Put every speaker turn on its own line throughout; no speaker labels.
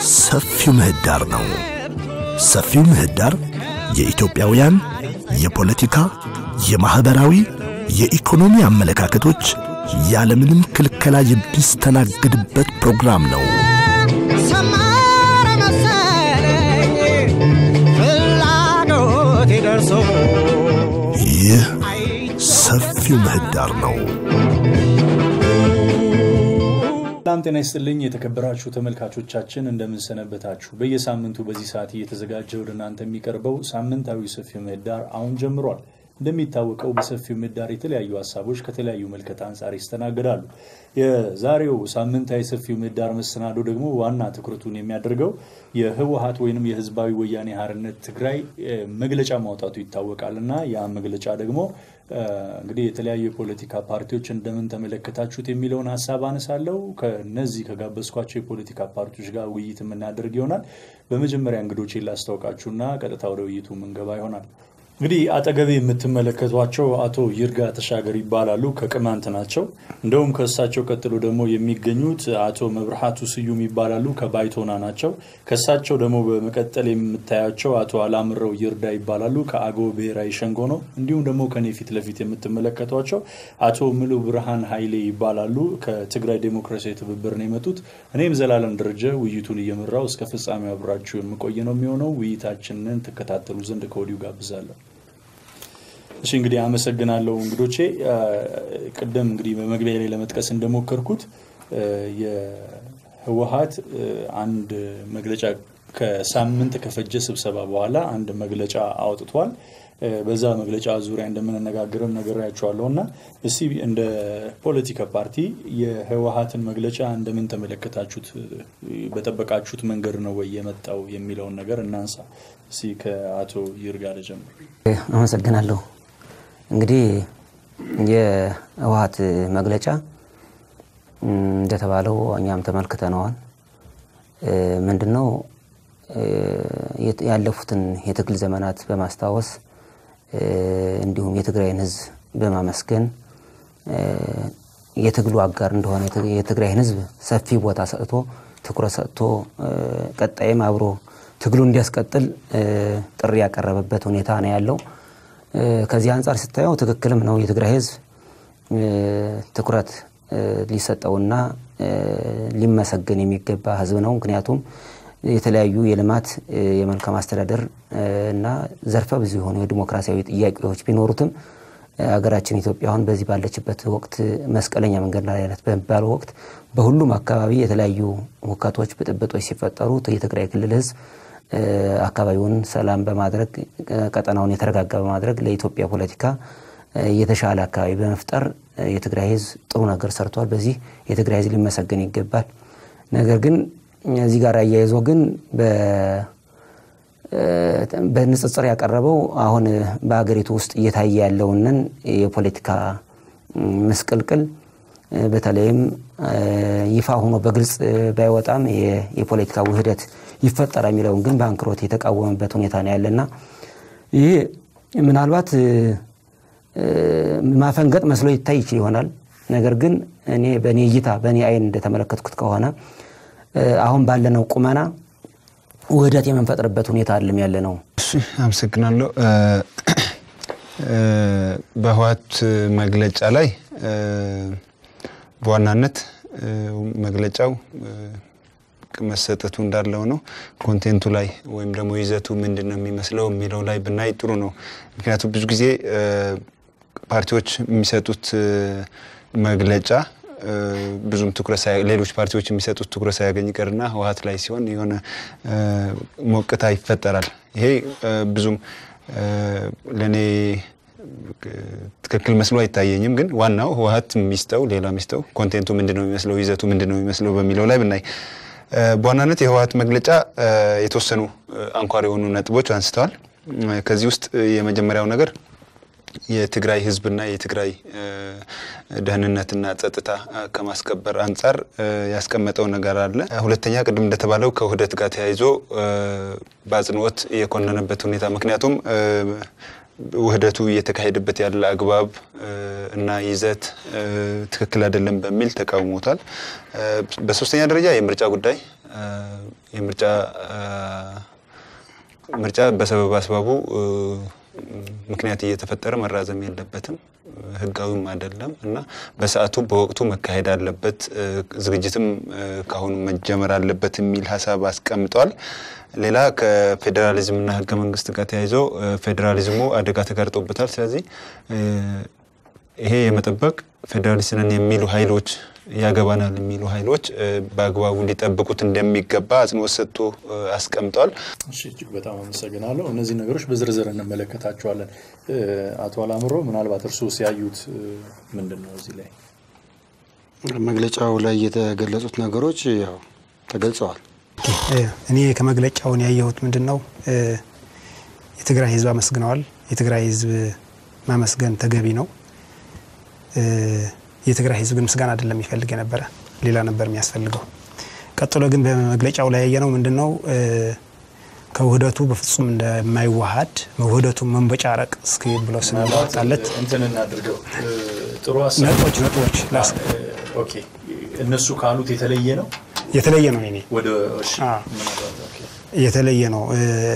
ሰፊው ምህዳር ነው። ሰፊው ምህዳር የኢትዮጵያውያን የፖለቲካ፣ የማኅበራዊ፣ የኢኮኖሚ አመለካከቶች ያለምንም ክልከላ የሚስተናግድበት ፕሮግራም ነው።
ሰመረ መሰለኝ ፍላጎቴ ደርሶ
ይህ ሰፊው ምህዳር ነው።
ሰላም ጤና ይስጥልኝ የተከበራችሁ ተመልካቾቻችን እንደምንሰነበታችሁ። በየሳምንቱ በዚህ ሰዓት እየተዘጋጀ ወደ እናንተ የሚቀርበው ሳምንታዊ ሰፊው ምህዳር አሁን ጀምሯል። እንደሚታወቀው በሰፊው ምህዳር የተለያዩ ሀሳቦች ከተለያዩ መልከት አንጻር ይስተናገዳሉ። የዛሬው ሳምንታዊ ሰፊው ምህዳር መሰናዶ ደግሞ ዋና ትኩረቱን የሚያደርገው የህወሀት ወይንም የህዝባዊ ወያኔ ሓርነት ትግራይ መግለጫ ማውጣቱ ይታወቃል እና ያ መግለጫ ደግሞ እንግዲህ የተለያዩ የፖለቲካ ፓርቲዎች እንደምን ተመለከታችሁት የሚለውን ሀሳብ አነሳለሁ። ከነዚህ ከጋበዝኳቸው የፖለቲካ ፓርቲዎች ጋር ውይይት የምናደርግ ይሆናል። በመጀመሪያ እንግዶቼን ላስታውቃችሁና ቀጥታ ወደ ውይይቱ ምንገባ ይሆናል። እንግዲህ አጠገቤ የምትመለከቷቸው አቶ ይርጋ ተሻገር ይባላሉ። ከቅማንት ናቸው። እንደውም ከእሳቸው ቀጥሎ ደግሞ የሚገኙት አቶ መብርሃቱ ስዩም ይባላሉ። ከባይቶና ናቸው። ከእሳቸው ደግሞ በመቀጠል የምታያቸው አቶ አላምረው ይርዳ ይባላሉ። ከአገው ብሔራዊ ሸንጎ ነው። እንዲሁም ደግሞ ከኔ ፊት ለፊት የምትመለከቷቸው አቶ ምሉ ብርሃን ኃይሌ ይባላሉ። ከትግራይ ዴሞክራሲያዊ ትብብር ነው የመጡት። እኔም ዘላለም ደረጀ ውይይቱን እየመራው እስከ ፍጻሜው አብራችሁ የምቆይ ነው የሚሆነው። ውይይታችንን ትከታተሉ ዘንድ ከወዲሁ ጋብዛለሁ። እሺ እንግዲህ አመሰግናለሁ እንግዶቼ። ቅድም እንግዲህ በመግቢያ ላይ ለመጥቀስ እንደሞከርኩት የህወሀት አንድ መግለጫ ከሳምንት ከፈጀ ስብሰባ በኋላ አንድ መግለጫ አውጥቷል። በዛ መግለጫ ዙሪያ እንደምንነጋገርም ነግሬያቸዋለሁ እና እስቲ እንደ ፖለቲካ ፓርቲ የህወሀትን መግለጫ እንደምን ተመለከታችሁት? በጠበቃችሁት መንገድ ነው ወይ የመጣው የሚለውን ነገር እናንሳ። እስቲ ከአቶ ይርጋ ልጀምር።
አመሰግናለሁ። እንግዲህ የህወሀት መግለጫ እንደተባለው እኛም ተመልክተነዋል። ምንድነው ያለፉትን የትግል ዘመናት በማስታወስ እንዲሁም የትግራይን ህዝብ በማመስገን የትግሉ አጋር እንደሆነ የትግራይን ህዝብ ሰፊ ቦታ ሰጥቶ ትኩረት ሰጥቶ ቀጣይም አብሮ ትግሉ እንዲያስቀጥል ጥሪ ያቀረበበት ሁኔታ ነው ያለው። ከዚህ አንጻር ስታየው ትክክልም ነው። የትግራይ ህዝብ ትኩረት ሊሰጠውና ሊመሰገን የሚገባ ህዝብ ነው። ምክንያቱም የተለያዩ የልማት የመልካም አስተዳደር እና ዘርፈ ብዙ የሆኑ የዲሞክራሲያዊ ጥያቄዎች ቢኖሩትም ሀገራችን ኢትዮጵያ አሁን በዚህ ባለችበት ወቅት መስቀለኛ መንገድ ላይ አይነት በሚባለው ወቅት በሁሉም አካባቢ የተለያዩ ሁከቶች፣ ብጥብጦች ሲፈጠሩ የትግራይ ክልል ህዝብ አካባቢውን ሰላም በማድረግ ቀጠናውን የተረጋጋ በማድረግ ለኢትዮጵያ ፖለቲካ የተሻለ አካባቢ በመፍጠር የትግራይ ህዝብ ጥሩ ነገር ሰርቷል። በዚህ የትግራይ ህዝብ ሊመሰገን ይገባል። ነገር ግን እዚህ ጋር አያይዞ ግን በንጽጽር ያቀረበው አሁን በሀገሪቱ ውስጥ እየታየ ያለውንን የፖለቲካ ምስቅልቅል በተለይም ይፋ ሆኖ በግልጽ ባይወጣም የፖለቲካ ውህደት ይፈጠራል የሚለውን ግን በአንክሮት የተቃወመበት ሁኔታ ነው ያለና ይሄ ምናልባት ማፈንገጥ መስሎ ይታይ ይችል ይሆናል። ነገር ግን እኔ በእኔ እይታ በእኔ አይን እንደተመለከትኩት ከሆነ አሁን ባለነው ቁመና ውህደት የምንፈጥርበት ሁኔታ አለም ያለ ነው።
እሺ አመሰግናለሁ። በህወሓት መግለጫ ላይ በዋናነት መግለጫው መሰጠቱ እንዳለው ነው። ኮንቴንቱ ላይ ወይም ደግሞ ይዘቱ ምንድን ነው የሚመስለው የሚለው ላይ ብናይ ጥሩ ነው። ምክንያቱም ብዙ ጊዜ ፓርቲዎች የሚሰጡት መግለጫ ብዙም ትኩረት ሌሎች ፓርቲዎች የሚሰጡት ትኩረት ሳያገኝ ይቀርና ህወሓት ላይ ሲሆን የሆነ ሞቅታ ይፈጠራል። ይሄ ብዙም ለእኔ ትክክል መስሎ አይታየኝም። ግን ዋናው ህወሓት የሚስተው ሌላ ሚስተው ኮንቴንቱ ምንድን ነው የሚመስለው ይዘቱ ምንድን ነው የሚመስለው በሚለው ላይ ብናይ በዋናነት የህወሓት መግለጫ የተወሰኑ አንኳር የሆኑ ነጥቦች አንስተዋል። ከዚህ ውስጥ የመጀመሪያው ነገር የትግራይ ህዝብና የትግራይ ደህንነትና ጸጥታ ከማስከበር አንጻር ያስቀመጠው ነገር አለ። ሁለተኛ ቅድም እንደተባለው ከውህደት ጋር ተያይዞ በአጽንኦት የኮነነበት ሁኔታ ምክንያቱም ውህደቱ እየተካሄደበት ያለ አግባብ እና ይዘት ትክክል አይደለም በሚል ተቃውሞታል። በሶስተኛ ደረጃ የምርጫ ጉዳይ የምርጫ ምርጫ በሰበብ አስባቡ ምክንያት እየተፈጠረ መራዘም የለበትም፣ ህጋዊም አይደለም እና በሰዓቱ በወቅቱ መካሄድ አለበት፣ ዝግጅትም ከአሁኑ መጀመር አለበት የሚል ሀሳብ አስቀምጠዋል። ሌላ ከፌዴራሊዝምና ህገ መንግስት ጋር ተያይዞ ፌዴራሊዝሙ አደጋ ተጋርጦበታል። ስለዚህ ይሄ የመጠበቅ ፌዴራሊስት ነን የሚሉ ኃይሎች ያገባናል የሚሉ ኃይሎች በአግባቡ ሊጠብቁት እንደሚገባ አጽንኦት ሰጥቶ አስቀምጧል።
እሺ እጅግ በጣም አመሰግናለሁ። እነዚህ ነገሮች በዝርዝር እንመለከታቸዋለን። አቶ አላምሮ ምናልባት እርስዎ ሲያዩት ምንድን ነው እዚህ ላይ
መግለጫው ላይ የተገለጹት ነገሮች ያው ተገልጸዋል።
እኔ ከመግለጫውን ያየሁት ምንድን ነው የትግራይ ህዝብ አመስግነዋል። የትግራይ ህዝብ ማመስገን ተገቢ ነው። የትግራይ ህዝብ ግን ምስጋና አይደለም የሚፈልግ የነበረ ሌላ ነበር የሚያስፈልገው። ቀጥሎ ግን በመግለጫው ላይ ያየነው ምንድን ነው ከውህደቱ በፍጹም እንደማይዋሃድ ውህደቱ መንበጫረቅ እስኪ ብሎ ስናወጣለት
እንትን እናድርገው ጥሩ ሀሳብ
ነጥቦች ነጥቦች ላስ
ኦኬ እነሱ ካሉት የተለየ ነው
የተለየ ነው የኔ
ወደ እሺ
አ።
ምናልባት ኦኬ
የተለየ ነው።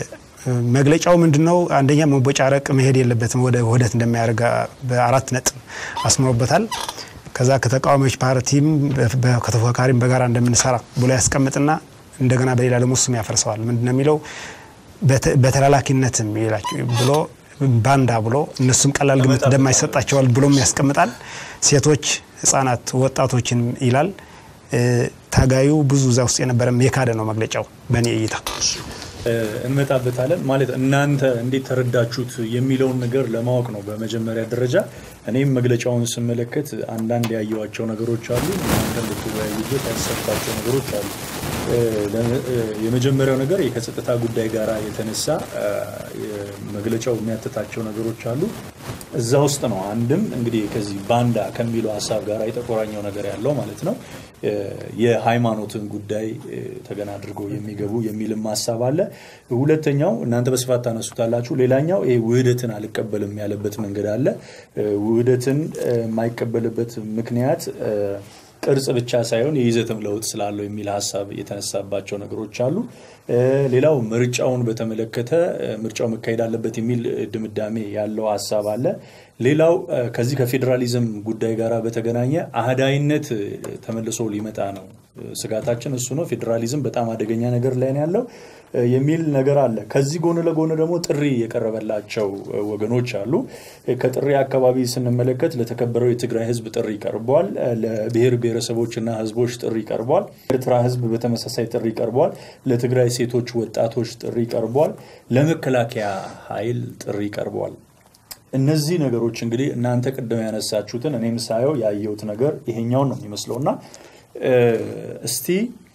መግለጫው ምንድን ነው? አንደኛ መቦጫረቅ መሄድ የለበትም ወደ ውህደት እንደሚያደርግ በአራት ነጥብ አስምሮበታል። ከዛ ከተቃዋሚዎች ፓርቲም በ- ከተፎካካሪም በጋራ እንደምንሰራ ብሎ ያስቀምጥና እንደገና በሌላ ደግሞ እሱም ያፈርሰዋል። ምንድን ነው የሚለው በተ- በተላላኪነትም ይላቸው ብሎ ባንዳ ብሎ እነሱም ቀላል ግምት እንደማይሰጣቸዋል ብሎም ያስቀምጣል። ሴቶች፣ ህጻናት፣ ወጣቶችን ይላል። እ፣ ታጋዩ ብዙ እዛ ውስጥ የነበረም የካደ ነው መግለጫው በእኔ እይታ።
እ፣ እንመጣበታለን ማለት እናንተ እንዴት ተረዳችሁት የሚለውን ነገር ለማወቅ ነው በመጀመሪያ ደረጃ። እኔም መግለጫውን ስመለከት አንዳንድ ያየዋቸው ነገሮች አሉ፣ እናንተ እንድትወያዩበት ያሰብኳቸው ነገሮች አሉ። እ፣ ለ- እ፣ የመጀመሪያው ነገር ከጸጥታ ጉዳይ ጋር የተነሳ እ፣ መግለጫው የሚያትታቸው ነገሮች አሉ። እዛ ውስጥ ነው አንድም እንግዲህ ከዚህ ባንዳ ከሚለው ሀሳብ ጋር የተቆራኘው ነገር ያለው ማለት ነው እ፣ የሃይማኖትን ጉዳይ እ፣ ተገና አድርጎ የሚገቡ የሚልም ሀሳብ አለ። ሁለተኛው እናንተ በስፋት ታነሱታላችሁ። ሌላኛው ይሄ ውህደትን አልቀበልም ያለበት መንገድ አለ። እ፣ ውህደትን እ፣ የማይቀበልበት ምክንያት እ፣ ቅርጽ ብቻ ሳይሆን የይዘትም ለውጥ ስላለው የሚል ሀሳብ የተነሳባቸው ነገሮች አሉ። እ፣ ሌላው ምርጫውን በተመለከተ እ፣ ምርጫው መካሄድ አለበት የሚል እ፣ ድምዳሜ ያለው ሀሳብ አለ። ሌላው እ፣ ከዚህ ከፌዴራሊዝም ጉዳይ ጋር በተገናኘ አህዳይነት እ፣ ተመልሶ ሊመጣ ነው እ፣ ስጋታችን እሱ ነው። ፌዴራሊዝም በጣም አደገኛ ነገር ላይ ነው ያለው እ፣ የሚል ነገር አለ። ከዚህ ጎን ለጎን ደግሞ ጥሪ የቀረበላቸው እ፣ ወገኖች አሉ። እ፣ ከጥሪ አካባቢ ስንመለከት ለተከበረው የትግራይ ሕዝብ ጥሪ ቀርቧል። እ፣ ለብሔር ብሔረሰቦችና ሕዝቦች ጥሪ ቀርቧል። ኤርትራ ሕዝብ በተመሳሳይ ጥሪ ቀርቧል። ለትግራይ ሴቶች፣ ወጣቶች ጥሪ ቀርቧል። ለመከላከያ ኃይል ጥሪ ቀርቧል። እነዚህ ነገሮች እንግዲህ እናንተ ቅድም ያነሳችሁትን እኔም ሳየው ያየሁት ነገር ይሄኛውን ነው የሚመስለው እና እ፣ እስቲ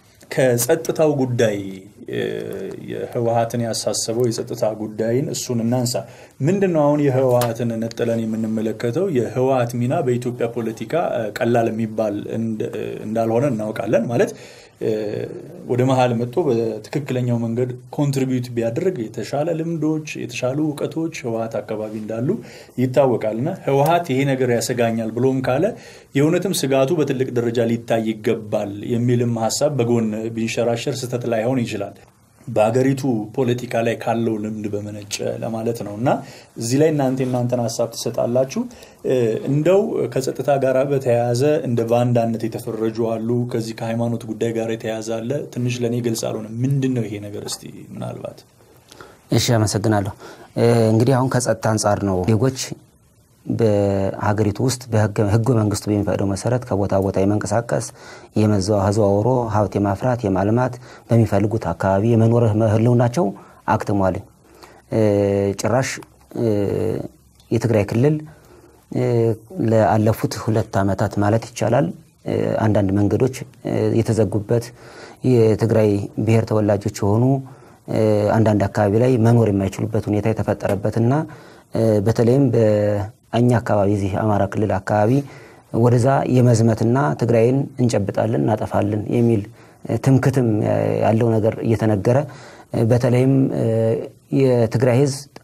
ከጸጥታው ጉዳይ እ፣ የህወሀትን ያሳሰበው የጸጥታ ጉዳይን እሱን እናንሳ። ምንድን ነው አሁን የህወሀትን ነጥለን የምንመለከተው? የህወሀት ሚና በኢትዮጵያ ፖለቲካ እ፣ ቀላል የሚባል እንደ- እ፣ እንዳልሆነ እናውቃለን። ማለት እ፣ ወደ መሀል መጥቶ በትክክለኛው መንገድ ኮንትሪቢዩት ቢያደርግ የተሻለ ልምዶች፣ የተሻሉ እውቀቶች ህወሀት አካባቢ እንዳሉ ይታወቃል እና ህወሀት ይሄ ነገር ያሰጋኛል ብሎም ካለ የእውነትም ስጋቱ በትልቅ ደረጃ ሊታይ ይገባል የሚልም ሀሳብ በጎን ቢንሸራሸር ስህተት ላይሆን ይችላል። በሀገሪቱ ፖለቲካ ላይ ካለው ልምድ በመነጨ ለማለት ነው እና እዚህ ላይ እናንተ እናንተን ሀሳብ ትሰጣላችሁ። እ፣ እንደው ከጸጥታ ጋር በተያያዘ እንደ ባንዳነት የተፈረጁ አሉ። ከዚህ ከሃይማኖት ጉዳይ ጋር የተያያዘ አለ። ትንሽ ለእኔ ግልጽ አልሆነ። ምንድን ነው ይሄ ነገር? እስቲ ምናልባት
እሺ አመሰግናለሁ። እ፣ እንግዲህ አሁን ከጸጥታ አንጻር ነው ዜጎች በሀገሪቱ ውስጥ በህገ መንግስቱ በሚፈቅደው መሰረት ከቦታ ቦታ የመንቀሳቀስ የመዘዋወሮ ሀብት የማፍራት የማልማት በሚፈልጉት አካባቢ የመኖር ህልውናቸው አክትሟል። እ፣ ጭራሽ እ፣ የትግራይ ክልል እ፣ ለአለፉት ሁለት ዓመታት ማለት ይቻላል እ፣ አንዳንድ መንገዶች እ፣ የተዘጉበት የትግራይ ብሔር ተወላጆች የሆኑ እ፣ አንዳንድ አካባቢ ላይ መኖር የማይችሉበት ሁኔታ የተፈጠረበትና እ፣ በተለይም በእኛ አካባቢ እዚህ አማራ ክልል አካባቢ ወደዛ የመዝመትና ትግራይን እንጨብጣለን እናጠፋለን የሚል እ፣ ትምክትም ያለው ነገር እየተነገረ እ፣ በተለይም እ፣ የትግራይ ህዝብ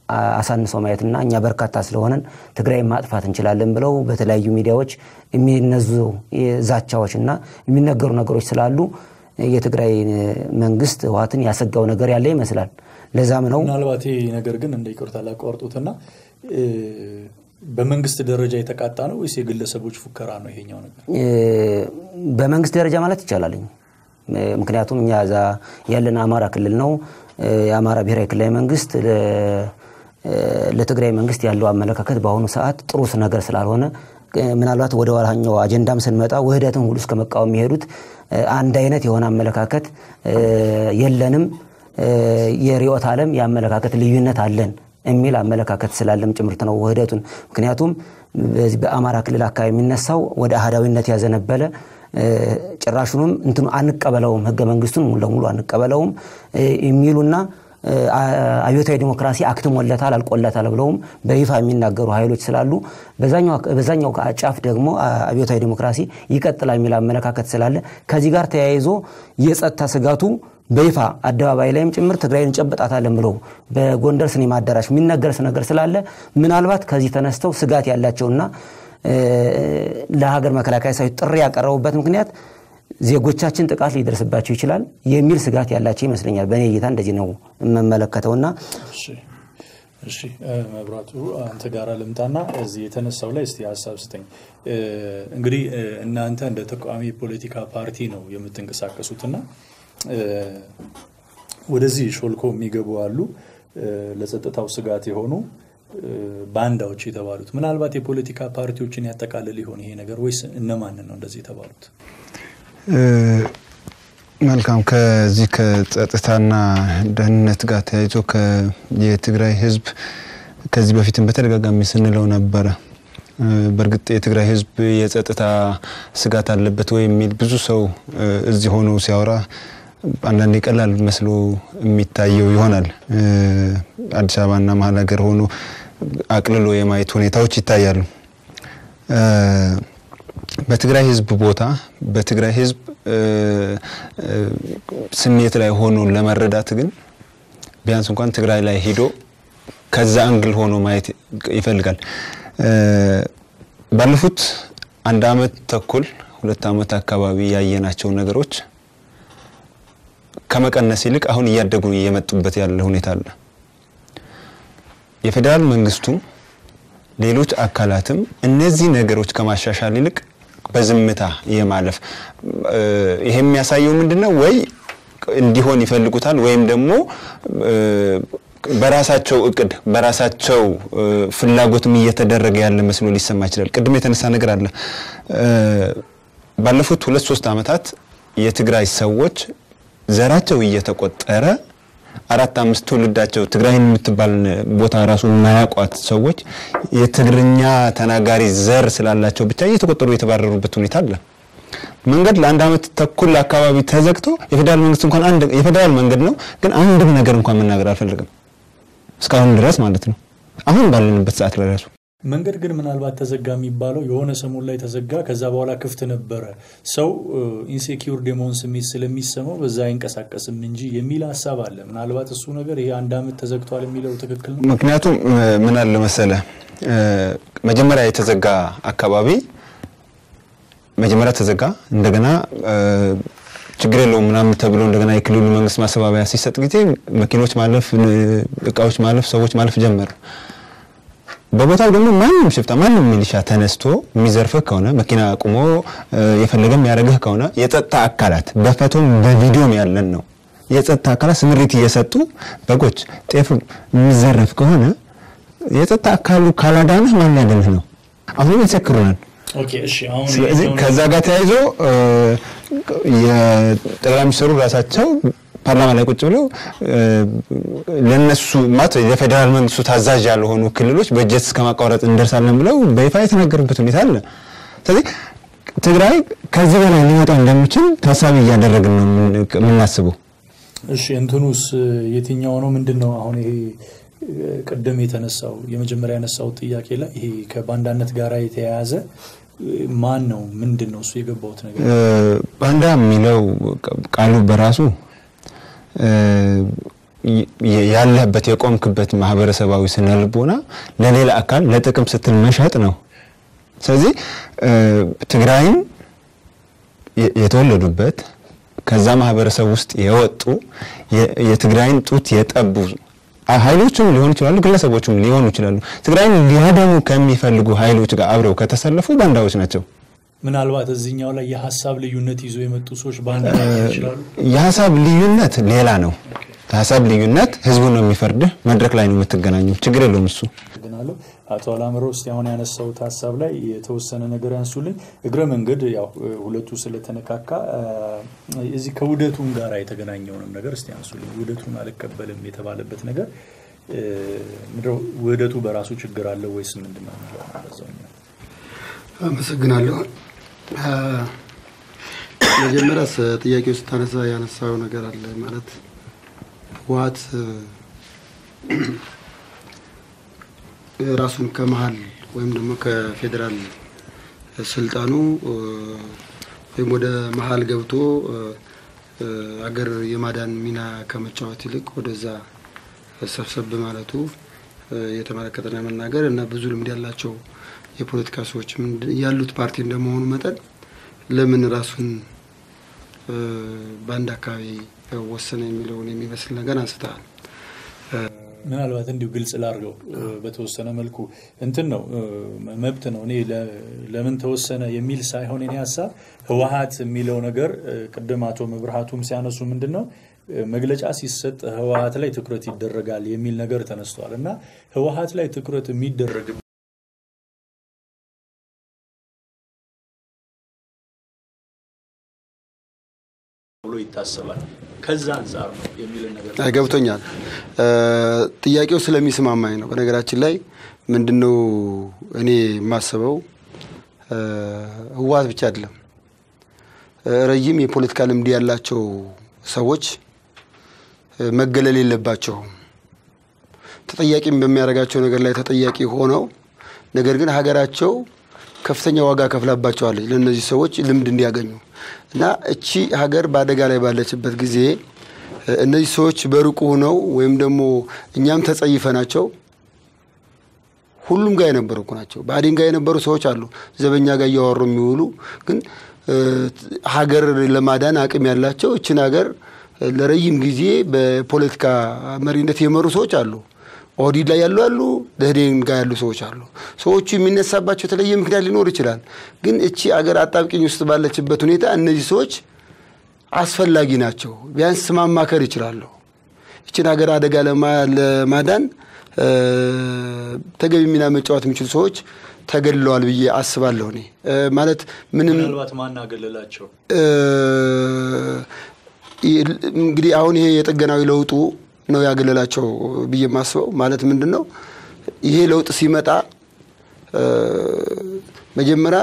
አ- አሳንሰው ማየትና እኛ በርካታ ስለሆነን ትግራይ ማጥፋት እንችላለን ብለው በተለያዩ ሚዲያዎች የሚነዙ ዛቻዎች እና የሚነገሩ ነገሮች ስላሉ የትግራይ መንግስት ህወሓትን ያሰጋው ነገር ያለ ይመስላል። ለዛም ነው
ምናልባት ይሄ ነገር ግን እንደ ይቅርታ ላቋርጡትና እ፣ በመንግስት ደረጃ የተቃጣ ነው ወይስ የግለሰቦች ፉከራ ነው ይሄኛው ነገር?
እ፣ በመንግስት ደረጃ ማለት ይቻላልኝ። እ፣ ምክንያቱም እኛ እዛ ያለን አማራ ክልል ነው። እ፣ የአማራ ብሔራዊ ክልላዊ መንግስት ለ- እ፣ ለትግራይ መንግስት ያለው አመለካከት በአሁኑ ሰዓት ጥሩ ነገር ስላልሆነ እ፣ ምናልባት ወደ ዋላኛው አጀንዳም ስንመጣ ውህደትን ሁሉ እስከ መቃወም የሚሄዱት እ፣ አንድ አይነት የሆነ አመለካከት እ፣ የለንም እ፣ የርዕዮተ ዓለም የአመለካከት ልዩነት አለን የሚል አመለካከት ስላለም ጭምርት ነው ውህደቱን። ምክንያቱም በዚህ በአማራ ክልል አካባቢ የሚነሳው ወደ አህዳዊነት ያዘነበለ እ፣ ጭራሹንም እንትኑ አንቀበለውም፣ ህገ መንግስቱን ሙሉ ለሙሉ አንቀበለውም እ፣ የሚሉና እ፣ አ- አብዮታዊ ዲሞክራሲ አክትሞለታል አልቆለታል ብለውም በይፋ የሚናገሩ ኃይሎች ስላሉ በዛኛው አክ- በዛኛው ጫፍ ደግሞ አ- አብዮታዊ ዲሞክራሲ ይቀጥላል የሚል አመለካከት ስላለ ከዚህ ጋር ተያይዞ የጸጥታ ስጋቱ በይፋ አደባባይ ላይም ጭምር ትግራይን እንጨበጣታለን ብለው በጎንደር ሲኔማ አዳራሽ የሚነገር ነገር ስላለ ምናልባት ከዚህ ተነስተው ስጋት ያላቸውና እ፣ ለሀገር መከላከያ ሰራዊት ጥሪ ያቀረቡበት ምክንያት ዜጎቻችን ጥቃት ሊደርስባቸው ይችላል የሚል ስጋት ያላቸው ይመስለኛል። በእኔ እይታ እንደዚህ ነው የምመለከተውና
እሺ እሺ እ፣ መብራቱ አንተ ጋር ልምጣና እዚህ የተነሳው ላይ እስቲ ሀሳብ ስጠኝ። እ፣ እንግዲህ እ፣ እናንተ እንደ ተቃዋሚ ፖለቲካ ፓርቲ ነው የምትንቀሳቀሱትና እ፣ ወደዚህ ሾልኮ የሚገቡ አሉ እ፣ ለጸጥታው ስጋት የሆኑ እ፣ ባንዳዎች የተባሉት ምናልባት የፖለቲካ ፓርቲዎችን ያጠቃልል ይሆን ይሄ ነገር ወይስ እነማንን ነው እንደዚህ የተባሉት?
እ፣ መልካም ከዚህ ከጸጥታና ደህንነት ጋር ተያይዞ ከ- የትግራይ ህዝብ ከዚህ በፊትም በተደጋጋሚ ስንለው ነበረ። እ፣ በእርግጥ የትግራይ ህዝብ የጸጥታ ስጋት አለበት ወይ የሚል ብዙ ሰው እ፣ እዚህ ሆኖ ሲያወራ አንዳንዴ ቀላል መስሎ የሚታየው ይሆናል። እ፣ አዲስ አበባና መሀል ሀገር ሆኖ አቅልሎ የማየት ሁኔታዎች ይታያሉ። እ፣ በትግራይ ህዝብ ቦታ በትግራይ ህዝብ እ፣ እ፣ ስሜት ላይ ሆኖ ለመረዳት ግን ቢያንስ እንኳን ትግራይ ላይ ሄዶ ከዛ አንግል ሆኖ ማየት ይፈልጋል። እ፣ ባለፉት አንድ አመት ተኩል ሁለት አመት አካባቢ ያየናቸው ነገሮች ከመቀነስ ይልቅ አሁን እያደጉ እየመጡበት ያለ ሁኔታ አለ። የፌዴራል መንግስቱም ሌሎች አካላትም እነዚህ ነገሮች ከማሻሻል ይልቅ በዝምታ የማለፍ እ፣ ይሄ የሚያሳየው ምንድን ነው? ወይ እንዲሆን ይፈልጉታል ወይም ደግሞ እ፣ በራሳቸው እቅድ በራሳቸው እ፣ ፍላጎትም እየተደረገ ያለ መስሎ ሊሰማ ይችላል። ቅድም የተነሳ ነገር አለ። እ፣ ባለፉት ሁለት ሶስት ዓመታት የትግራይ ሰዎች ዘራቸው እየተቆጠረ አራት አምስት ትውልዳቸው ትግራይን የምትባል ቦታ ራሱ የማያውቋት ሰዎች የትግርኛ ተናጋሪ ዘር ስላላቸው ብቻ እየተቆጠሩ የተባረሩበት ሁኔታ አለ። መንገድ ለአንድ አመት ተኩል አካባቢ ተዘግቶ የፌዴራል መንግስት እንኳን አንድ የፌዴራል መንገድ ነው፣ ግን አንድም ነገር እንኳን መናገር አልፈለግም እስካሁን ድረስ ማለት ነው። አሁን ባለንበት ሰዓት ላይ ራሱ
መንገድ ግን ምናልባት ተዘጋ የሚባለው የሆነ ሰሞን ላይ ተዘጋ፣ ከዛ በኋላ ክፍት ነበረ። ሰው ኢንሴኪውርድ የመሆን ስሜት ስለሚሰማው በዛ አይንቀሳቀስም እንጂ የሚል ሀሳብ አለ። ምናልባት እሱ ነገር ይሄ አንድ አመት ተዘግቷል የሚለው ትክክል ነው።
ምክንያቱም እ፣ ምን አለ መሰለ እ፣ መጀመሪያ የተዘጋ አካባቢ መጀመሪያ ተዘጋ፣ እንደገና እ፣ ችግር የለውም ምናምን ተብሎ እንደገና የክልሉ መንግስት ማስተባበያ ሲሰጥ ጊዜ መኪኖች ማለፍ፣ እ፣ እቃዎች ማለፍ፣ ሰዎች ማለፍ ጀመሩ። በቦታው ደግሞ ማንም ሽፍታ ማንም ሚሊሻ ተነስቶ የሚዘርፍህ ከሆነ መኪና አቁሞ እ፣ የፈለገ የሚያደርግህ ከሆነ የጸጥታ አካላት በፎቶም በቪዲዮም ያለን ነው። የጸጥታ አካላት ስምሪት እየሰጡ በጎች፣ ጤፍ የሚዘረፍ ከሆነ የጸጥታ አካሉ ካላዳንህ ማን ሊያድንህ ነው? አሁንም ይሰክሩናል።
ኦኬ እሺ። አሁን
ስለዚህ
ይሄኛውን-
ከዛ ጋር ተያይዞ እ፣ የጠቅላይ ሚኒስትሩ ራሳቸው ፓርላማ ላይ ቁጭ ብለው እ፣ ለነሱ ማለት የፌዴራል መንግስቱ ታዛዥ ያልሆኑ ክልሎች በጀት እስከ ማቋረጥ እንደርሳለን ብለው በይፋ የተናገሩበት ሁኔታ አለ። ስለዚህ ትግራይ ከዚህ በላይ ሊመጣ እንደሚችል ታሳቢ እያደረግን ነው የምን- የምናስበው።
እሺ እንትኑስ የትኛው ነው? ምንድን ነው አሁን ይሄ እ፣ ቅድም የተነሳው የመጀመሪያ ያነሳው ጥያቄ ላይ ይሄ ከባንዳነት ጋር የተያያዘ እ፣ ማን ነው? ምንድን ነው እሱ የገባውት ነገር?
እ፣ ባንዳ የሚለው ቃሉ በራሱ እ፣ የ- ያለህበት የቆምክበት ማህበረሰባዊ ስነ ልቦና ለሌላ አካል ለጥቅም ስትል መሸጥ ነው። ስለዚህ እ፣ ትግራይን የ- የተወለዱበት ከዛ ማህበረሰብ ውስጥ የወጡ የ- የትግራይን ጡት የጠቡ ኃይሎችም ሊሆኑ ይችላሉ፣ ግለሰቦችም ሊሆኑ ይችላሉ። ትግራይን ሊያደሙ ከሚፈልጉ ኃይሎች ጋር አብረው ከተሰለፉ ባንዳዎች ናቸው።
ምናልባት እዚህኛው ላይ የሀሳብ ልዩነት ይዞ የመጡ ሰዎች በአንድ ላይ ይችላሉ።
የሀሳብ ልዩነት ሌላ ነው። የሀሳብ ልዩነት ህዝቡ ነው የሚፈርድህ። መድረክ ላይ ነው የምትገናኙ። ችግር የለውም እሱ
አመሰግናለሁ አቶ አላምረው። እስቲ አሁን ያነሳሁት ሀሳብ ላይ የተወሰነ ነገር ያንሱልኝ። እግረ መንገድ ያው ሁለቱ ስለተነካካ እ፣ እዚህ ከውህደቱም ጋር የተገናኘውንም ነገር እስቲ ያንሱልኝ። ውህደቱን አልቀበልም የተባለበት ነገር እ፣ ምንድነው? ውህደቱ በራሱ ችግር አለው ወይስ ምንድን ነው የሚለው ነው በዛኛው።
አመሰግናለሁ። አ፣ መጀመሪያ ስ- ጥያቄው ስታነሳ ያነሳው ነገር አለ ማለት ህወሓት እ፣ ራሱን ከመሀል ወይም ደግሞ ከፌዴራል ስልጣኑ እ፣ ወይም ወደ መሀል ገብቶ እ፣ እ፣ አገር የማዳን ሚና ከመጫወት ይልቅ ወደዛ ሰብሰብ ማለቱ እ፣ የተመለከተና መናገር እና ብዙ ልምድ ያላቸው የፖለቲካ ሰዎች ምንድ- ያሉት ፓርቲ እንደመሆኑ መጠን ለምን ራሱን እ፣ በአንድ አካባቢ ወሰነ የሚለውን የሚመስል ነገር አንስተሃል።
ምናልባት እንዲሁ ግልጽ ላድርገው እ፣ በተወሰነ መልኩ እንትን ነው እ፣ መብት ነው። እኔ ለ- ለምን ተወሰነ የሚል ሳይሆን እኔ ሀሳብ ህወሓት የሚለው ነገር እ፣ ቅድም አቶ መብርሃቱም ሲያነሱ ምንድን ነው እ፣ መግለጫ ሲሰጥ ህወሓት ላይ ትኩረት ይደረጋል የሚል ነገር ተነስቷል እና ህወሓት ላይ ትኩረት የሚደረግ ብሎ ይታሰባል። ከዛ አንጻር ነው የሚልን ነገር
አይ፣ ገብቶኛል። እ፣ ጥያቄው ስለሚስማማኝ ነው። በነገራችን ላይ ምንድነው እኔ የማስበው እ፣ ህወሓት ብቻ አይደለም እ፣ ረጅም የፖለቲካ ልምድ ያላቸው ሰዎች እ፣ መገለል የለባቸውም። ተጠያቂም በሚያደርጋቸው ነገር ላይ ተጠያቂ ሆነው ነገር ግን ሀገራቸው ከፍተኛ ዋጋ ከፍላባቸዋለች ለእነዚህ ሰዎች ልምድ እንዲያገኙ እና እቺ ሀገር በአደጋ ላይ ባለችበት ጊዜ እ፣ እነዚህ ሰዎች በሩቁ ሆነው ወይም ደግሞ እኛም ተጸይፈናቸው ሁሉም ጋር የነበሩ እኮ ናቸው። ብአዴን ጋር የነበሩ ሰዎች አሉ፣ ዘበኛ ጋር እያወሩ የሚውሉ ግን እ፣ ሀገር ለማዳን አቅም ያላቸው እችን ሀገር እ፣ ለረጅም ጊዜ በፖለቲካ መሪነት የመሩ ሰዎች አሉ። ኦህዴድ ላይ ያሉ አሉ፣ ደህዴን ጋር ያሉ ሰዎች አሉ። ሰዎቹ የሚነሳባቸው የተለየ ምክንያት ሊኖር ይችላል። ግን እቺ አገር አጣብቂኝ ውስጥ ባለችበት ሁኔታ እነዚህ ሰዎች አስፈላጊ ናቸው። ቢያንስ ማማከር ይችላሉ። ይችን ሀገር አደጋ ለማ- ለማዳን እ፣ ተገቢ ሚና መጫወት የሚችሉ ሰዎች ተገድለዋል ብዬ አስባለሁ። እኔ እ፣ ማለት ምንም
ምናልባት ማን አገለላቸው?
እ፣ ይ- እንግዲህ አሁን ይሄ የጥገናዊ ለውጡ ነው ያገለላቸው ብዬ የማስበው ማለት ምንድን ነው ይሄ ለውጥ ሲመጣ እ፣ መጀመሪያ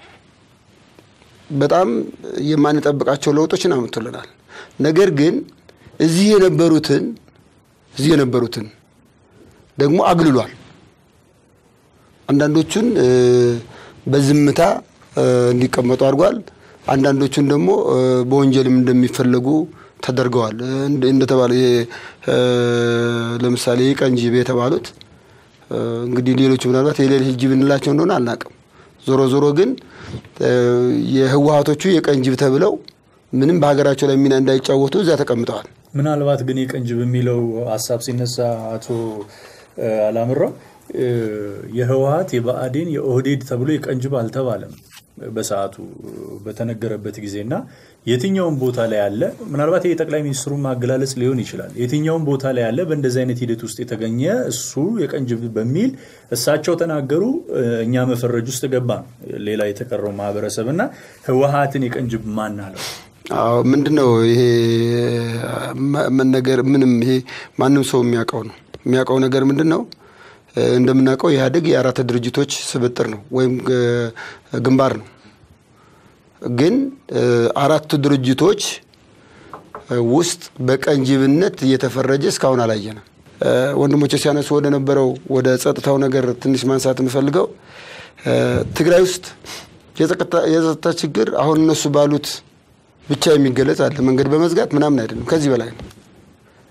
በጣም የማንጠብቃቸው ለውጦችን አምጥቶልናል። ነገር ግን እዚህ የነበሩትን እዚህ የነበሩትን ደግሞ አግልሏል። አንዳንዶቹን እ፣ በዝምታ እ፣ እንዲቀመጡ አድርጓል። አንዳንዶቹን ደግሞ እ፣ በወንጀልም እንደሚፈለጉ ተደርገዋል። እ፣ እንደ- እንደተባለ ይሄ እ፣ ለምሳሌ ቀንጂብ የተባሉት እ፣ እንግዲህ ሌሎቹ ምናልባት የሌሊት ጅብ እንላቸው እንደሆነ አናውቅም። ዞሮ ዞሮ ግን እ፣ የህወሀቶቹ የቀንጅብ ተብለው ምንም በሀገራቸው ላይ ሚና እንዳይጫወቱ እዛ ተቀምጠዋል።
ምናልባት ግን የቀንጅብ የሚለው ሀሳብ ሲነሳ አቶ እ፣ አላምራው እ፣ የህወሀት የብአዴን የኦህዴድ ተብሎ የቀንጅብ አልተባለም በሰዓቱ በተነገረበት ጊዜ እና የትኛውም ቦታ ላይ ያለ ምናልባት የጠቅላይ ሚኒስትሩ ማገላለጽ ሊሆን ይችላል። የትኛውም ቦታ ላይ ያለ በእንደዚህ አይነት ሂደት ውስጥ የተገኘ እሱ የቀንጅብ በሚል እሳቸው ተናገሩ፣ እ፣ እኛ መፈረጅ ውስጥ ገባ ነው ሌላ የተቀረው ማህበረሰብ እና ህወሀትን የቀንጅብ ማን አለው?
አዎ ምንድን ነው ይሄ መ- መነገር ምንም ይሄ ማንም ሰው የሚያውቀው ነው። የሚያውቀው ነገር ምንድን ነው? እ፣ እንደምናውቀው ኢህአዴግ የአራት ድርጅቶች ስብጥር ነው ወይም ግ- ግንባር ነው። ግን እ፣ አራቱ ድርጅቶች እ፣ ውስጥ በቀንጅብነት እየተፈረጀ እስካሁን አላየንም። እ፣ ወንድሞቼ ሲያነሱ ወደ ነበረው ወደ ጸጥታው ነገር ትንሽ ማንሳት የምፈልገው እ፣ ትግራይ ውስጥ የጸጥታ የጸጥታ ችግር አሁን እነሱ ባሉት ብቻ የሚገለጽ አለ። መንገድ በመዝጋት ምናምን አይደለም፣ ከዚህ በላይ ነው።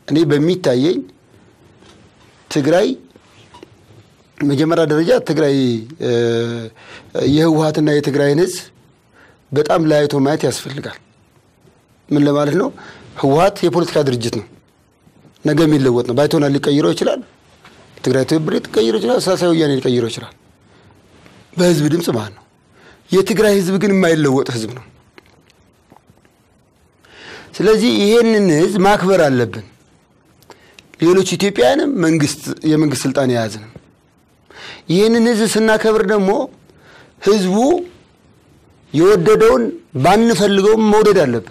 እኔ በሚታየኝ ትግራይ መጀመሪያ ደረጃ ትግራይ እ፣ የህወሀትና የትግራይን ህዝብ በጣም ለያይቶ ማየት ያስፈልጋል። ምን ለማለት ነው? ህወሀት የፖለቲካ ድርጅት ነው። ነገ የሚለወጥ ነው። ባይቶና ሊቀይረው ይችላል። ትግራይ ትብብር ሊቀይረው ይችላል። ሳልሳይ ወያኔ ሊቀይረው ይችላል። በህዝብ ድምፅ ማለት ነው። የትግራይ ህዝብ ግን የማይለወጥ ህዝብ ነው። ስለዚህ ይሄንን ህዝብ ማክበር አለብን። ሌሎች ኢትዮጵያውያንም መንግስት የመንግስት ስልጣን የያዝንም ይህንን ህዝብ ስናከብር ደግሞ ህዝቡ የወደደውን ባንፈልገውም መውደድ አለብን።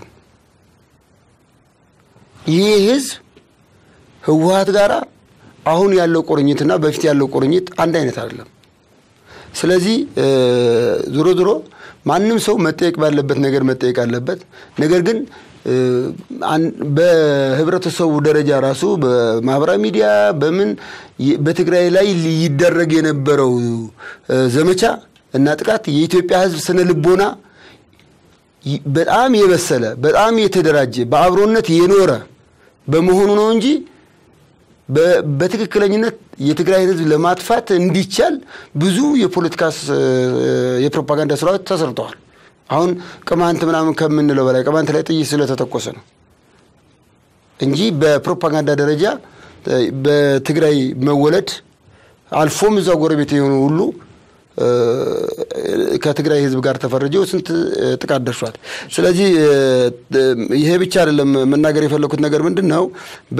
ይህ ህዝብ ህወሀት ጋር አሁን ያለው ቁርኝትና በፊት ያለው ቁርኝት አንድ አይነት አይደለም። ስለዚህ እ፣ ዞሮ ዞሮ ማንም ሰው መጠየቅ ባለበት ነገር መጠየቅ አለበት። ነገር ግን እ፣ አን- በህብረተሰቡ ደረጃ ራሱ በማህበራዊ ሚዲያ በምን ይ- በትግራይ ላይ ይደረግ የነበረው እ፣ ዘመቻ እና ጥቃት የኢትዮጵያ ህዝብ ስነ ልቦና ይ- በጣም የበሰለ በጣም የተደራጀ በአብሮነት የኖረ በመሆኑ ነው እንጂ በ- በትክክለኝነት የትግራይን ህዝብ ለማጥፋት እንዲቻል ብዙ የፖለቲካ ስ- የፕሮፓጋንዳ ስራዎች ተሰርተዋል። አሁን ቅማንት ምናምን ከምንለው በላይ ቅማንት ላይ ጥይት ስለተተኮሰ ነው እንጂ በፕሮፓጋንዳ ደረጃ እ፣ በትግራይ መወለድ አልፎም እዛ ጎረቤት የሆኑ ሁሉ እ፣ ከትግራይ ህዝብ ጋር ተፈርጀው ስንት እ፣ ጥቃት ደርሷል። ስለዚህ እ፣ እ፣ ይሄ ብቻ አይደለም መናገር የፈለኩት ነገር ምንድን ነው በ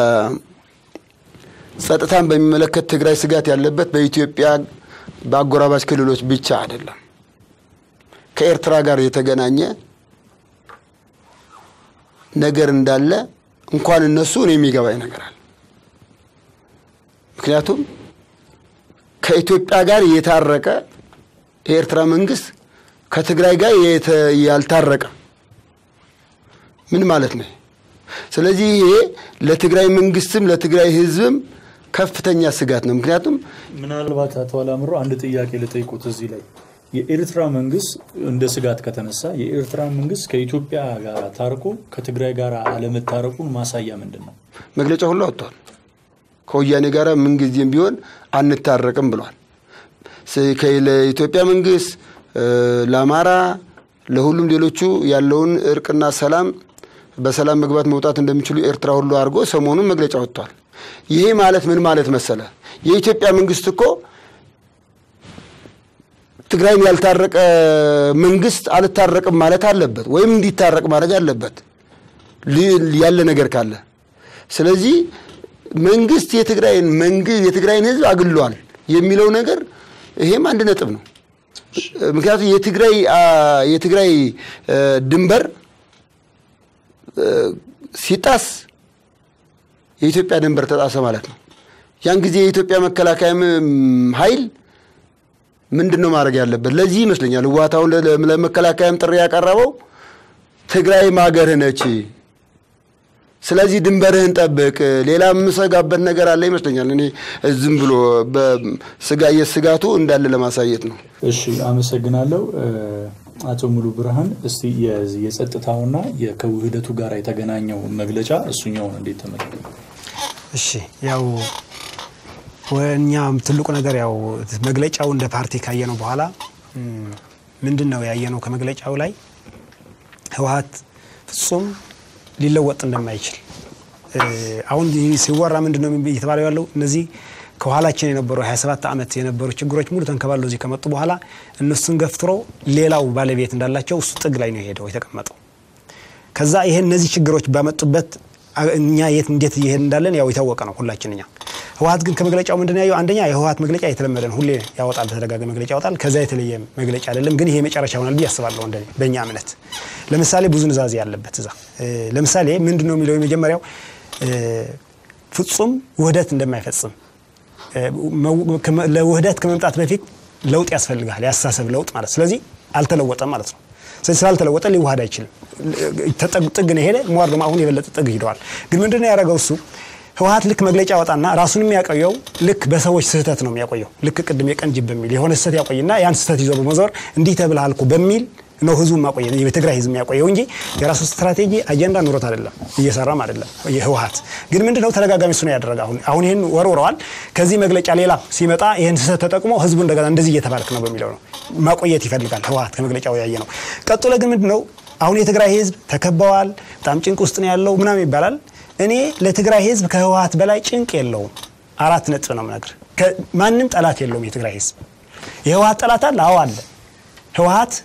ጸጥታን በሚመለከት ትግራይ ስጋት ያለበት በኢትዮጵያ በአጎራባች ክልሎች ብቻ አይደለም። ከኤርትራ ጋር የተገናኘ ነገር እንዳለ እንኳን እነሱ እኔ የሚገባኝ ነገር አለ። ምክንያቱም ከኢትዮጵያ ጋር የታረቀ የኤርትራ መንግስት ከትግራይ ጋር የተ- ያልታረቀ ምን ማለት ነው? ስለዚህ ይሄ ለትግራይ መንግስትም ለትግራይ ህዝብም ከፍተኛ ስጋት ነው። ምክንያቱም
ምናልባት አቶ አላምሮ አንድ ጥያቄ ልጠይቁት እዚህ ላይ የኤርትራ መንግስት እንደ ስጋት ከተነሳ የኤርትራ መንግስት ከኢትዮጵያ ጋር ታርቆ ከትግራይ ጋር አለመታረቁን ማሳያ ምንድን ነው?
መግለጫ ሁሉ አውጥቷል። ከወያኔ ጋር ምንጊዜም ቢሆን አንታረቅም ብሏል። ስ- ከ- ለኢትዮጵያ መንግስት እ፣ ለአማራ፣ ለሁሉም ሌሎቹ ያለውን እርቅና ሰላም በሰላም መግባት መውጣት እንደሚችሉ ኤርትራ ሁሉ አድርጎ ሰሞኑን መግለጫ ወጥቷል። ይሄ ማለት ምን ማለት መሰለ? የኢትዮጵያ መንግስት እኮ ትግራይን ያልታረቀ መንግስት አልታረቅም ማለት አለበት፣ ወይም እንዲታረቅ ማድረግ አለበት ሊ- ያለ ነገር ካለ ስለዚህ መንግስት የትግራይን መንግስት የትግራይን ህዝብ አግሏል የሚለው ነገር ይሄም አንድ ነጥብ ነው። ምክንያቱም የትግራይ አ፣ የትግራይ እ፣ ድንበር እ፣ ሲጣስ የኢትዮጵያ ድንበር ተጣሰ ማለት ነው። ያን ጊዜ የኢትዮጵያ መከላከያ ም- ኃይል ምንድን ነው ማድረግ ያለበት? ለዚህ ይመስለኛል ህወሓት አሁን ለ- ለመከላከያም ጥሪ ያቀረበው ትግራይ ማገርህ ነች ስለዚህ ድንበርህን ጠብቅ። ሌላ የምሰጋበት ነገር አለ ይመስለኛል። እኔ ዝም ብሎ በስጋ የስጋቱ እንዳለ ለማሳየት ነው።
እሺ አመሰግናለሁ። እ፣ አቶ ሙሉ ብርሃን እስቲ የዚህ የጸጥታውና የ- ከውህደቱ ጋር የተገናኘው መግለጫ እሱኛውን እንዴት ተመለከቱ?
እሺ ያው እኛ ትልቁ ነገር ያው መግለጫው እንደ ፓርቲ ካየነው በኋላ እም፣ ምንድን ነው ያየነው ከመግለጫው ላይ ህወሓት ፍጹም ሊለወጥ እንደማይችል እ፣ አሁን ይህ ሲወራ ምንድን ነው እየተባለው ያለው እነዚህ ከኋላችን የነበሩ 27 ዓመት የነበሩ ችግሮች ሙሉ ተንከባለው እዚህ ከመጡ በኋላ እነሱን ገፍትሮ ሌላው ባለቤት እንዳላቸው እሱ ጥግ ላይ ነው የሄደው የተቀመጠው። ከዛ ይሄ እነዚህ ችግሮች ባመጡበት አ- እኛ የት እንዴት እየሄድ እንዳለን ያው የታወቀ ነው ሁላችን እኛ። ህወሓት ግን ከመግለጫው ምንድን ነው ያየው? አንደኛ የህወሓት መግለጫ የተለመደ ነው፣ ሁሌ ያወጣል፣ በተደጋጋሚ መግለጫ ያወጣል። ከዛ የተለየ መግለጫ አይደለም። ግን ይሄ መጨረሻ ይሆናል ብዬ አስባለሁ እንደኔ በእኛ እምነት። ለምሳሌ ብዙ ንዛዜ ያለበት እዛ እ፣ ለምሳሌ ምንድን ነው የሚለው የመጀመሪያው እ፣ ፍጹም ውህደት እንደማይፈጽም እ፣ መው- ከመ- ለውህደት ከመምጣት በፊት ለውጥ ያስፈልጋል፣ ያስተሳሰብ ለውጥ ማለት ስለዚህ አልተለወጠም ማለት ነው። ስለዚህ ስላልተለወጠ ሊዋሃድ አይችልም። ተጠግ- ጥግ ነው የሄደ ሟር ደግሞ አሁን የበለጠ ጥግ ሂደዋል። ግን ምንድን ነው ያደረገው እሱ ህወሓት ልክ መግለጫ ያወጣና ራሱን የሚያቆየው ልክ በሰዎች ስህተት ነው የሚያቆየው። ልክ ቅድም የቀን ጅብ በሚል የሆነ ስህተት ያቆይና ያን ስህተት ይዞ በመዞር እንዲህ ተብልሃል እኮ በሚል ነው ህዝቡ ማቆየት የትግራይ ህዝብ የሚያቆየው እንጂ የራሱ ስትራቴጂ አጀንዳ ኑሮት አይደለም እየሰራም አይደለም። የህወሀት ግን ምንድነው ተደጋጋሚ እሱ ነው ያደረገ። አሁን አሁን ይህን ወርውረዋል። ከዚህ መግለጫ ሌላ ሲመጣ ይህን ስህተት ተጠቅሞ ህዝቡ እንደገና እንደዚህ እየተባልክ ነው በሚለው ነው ማቆየት ይፈልጋል ህወሀት ከመግለጫው ያየ ነው። ቀጥሎ ግን ምንድነው አሁን የትግራይ ህዝብ ተከበዋል፣ በጣም ጭንቅ ውስጥ ነው ያለው ምናምን ይባላል። እኔ ለትግራይ ህዝብ ከህወሀት በላይ ጭንቅ የለውም። አራት ነጥብ ነው የምነግርህ። ማንም ጠላት የለውም የትግራይ ህዝብ። የህወሀት ጠላት አለ? አዎ አለ። ህወሀት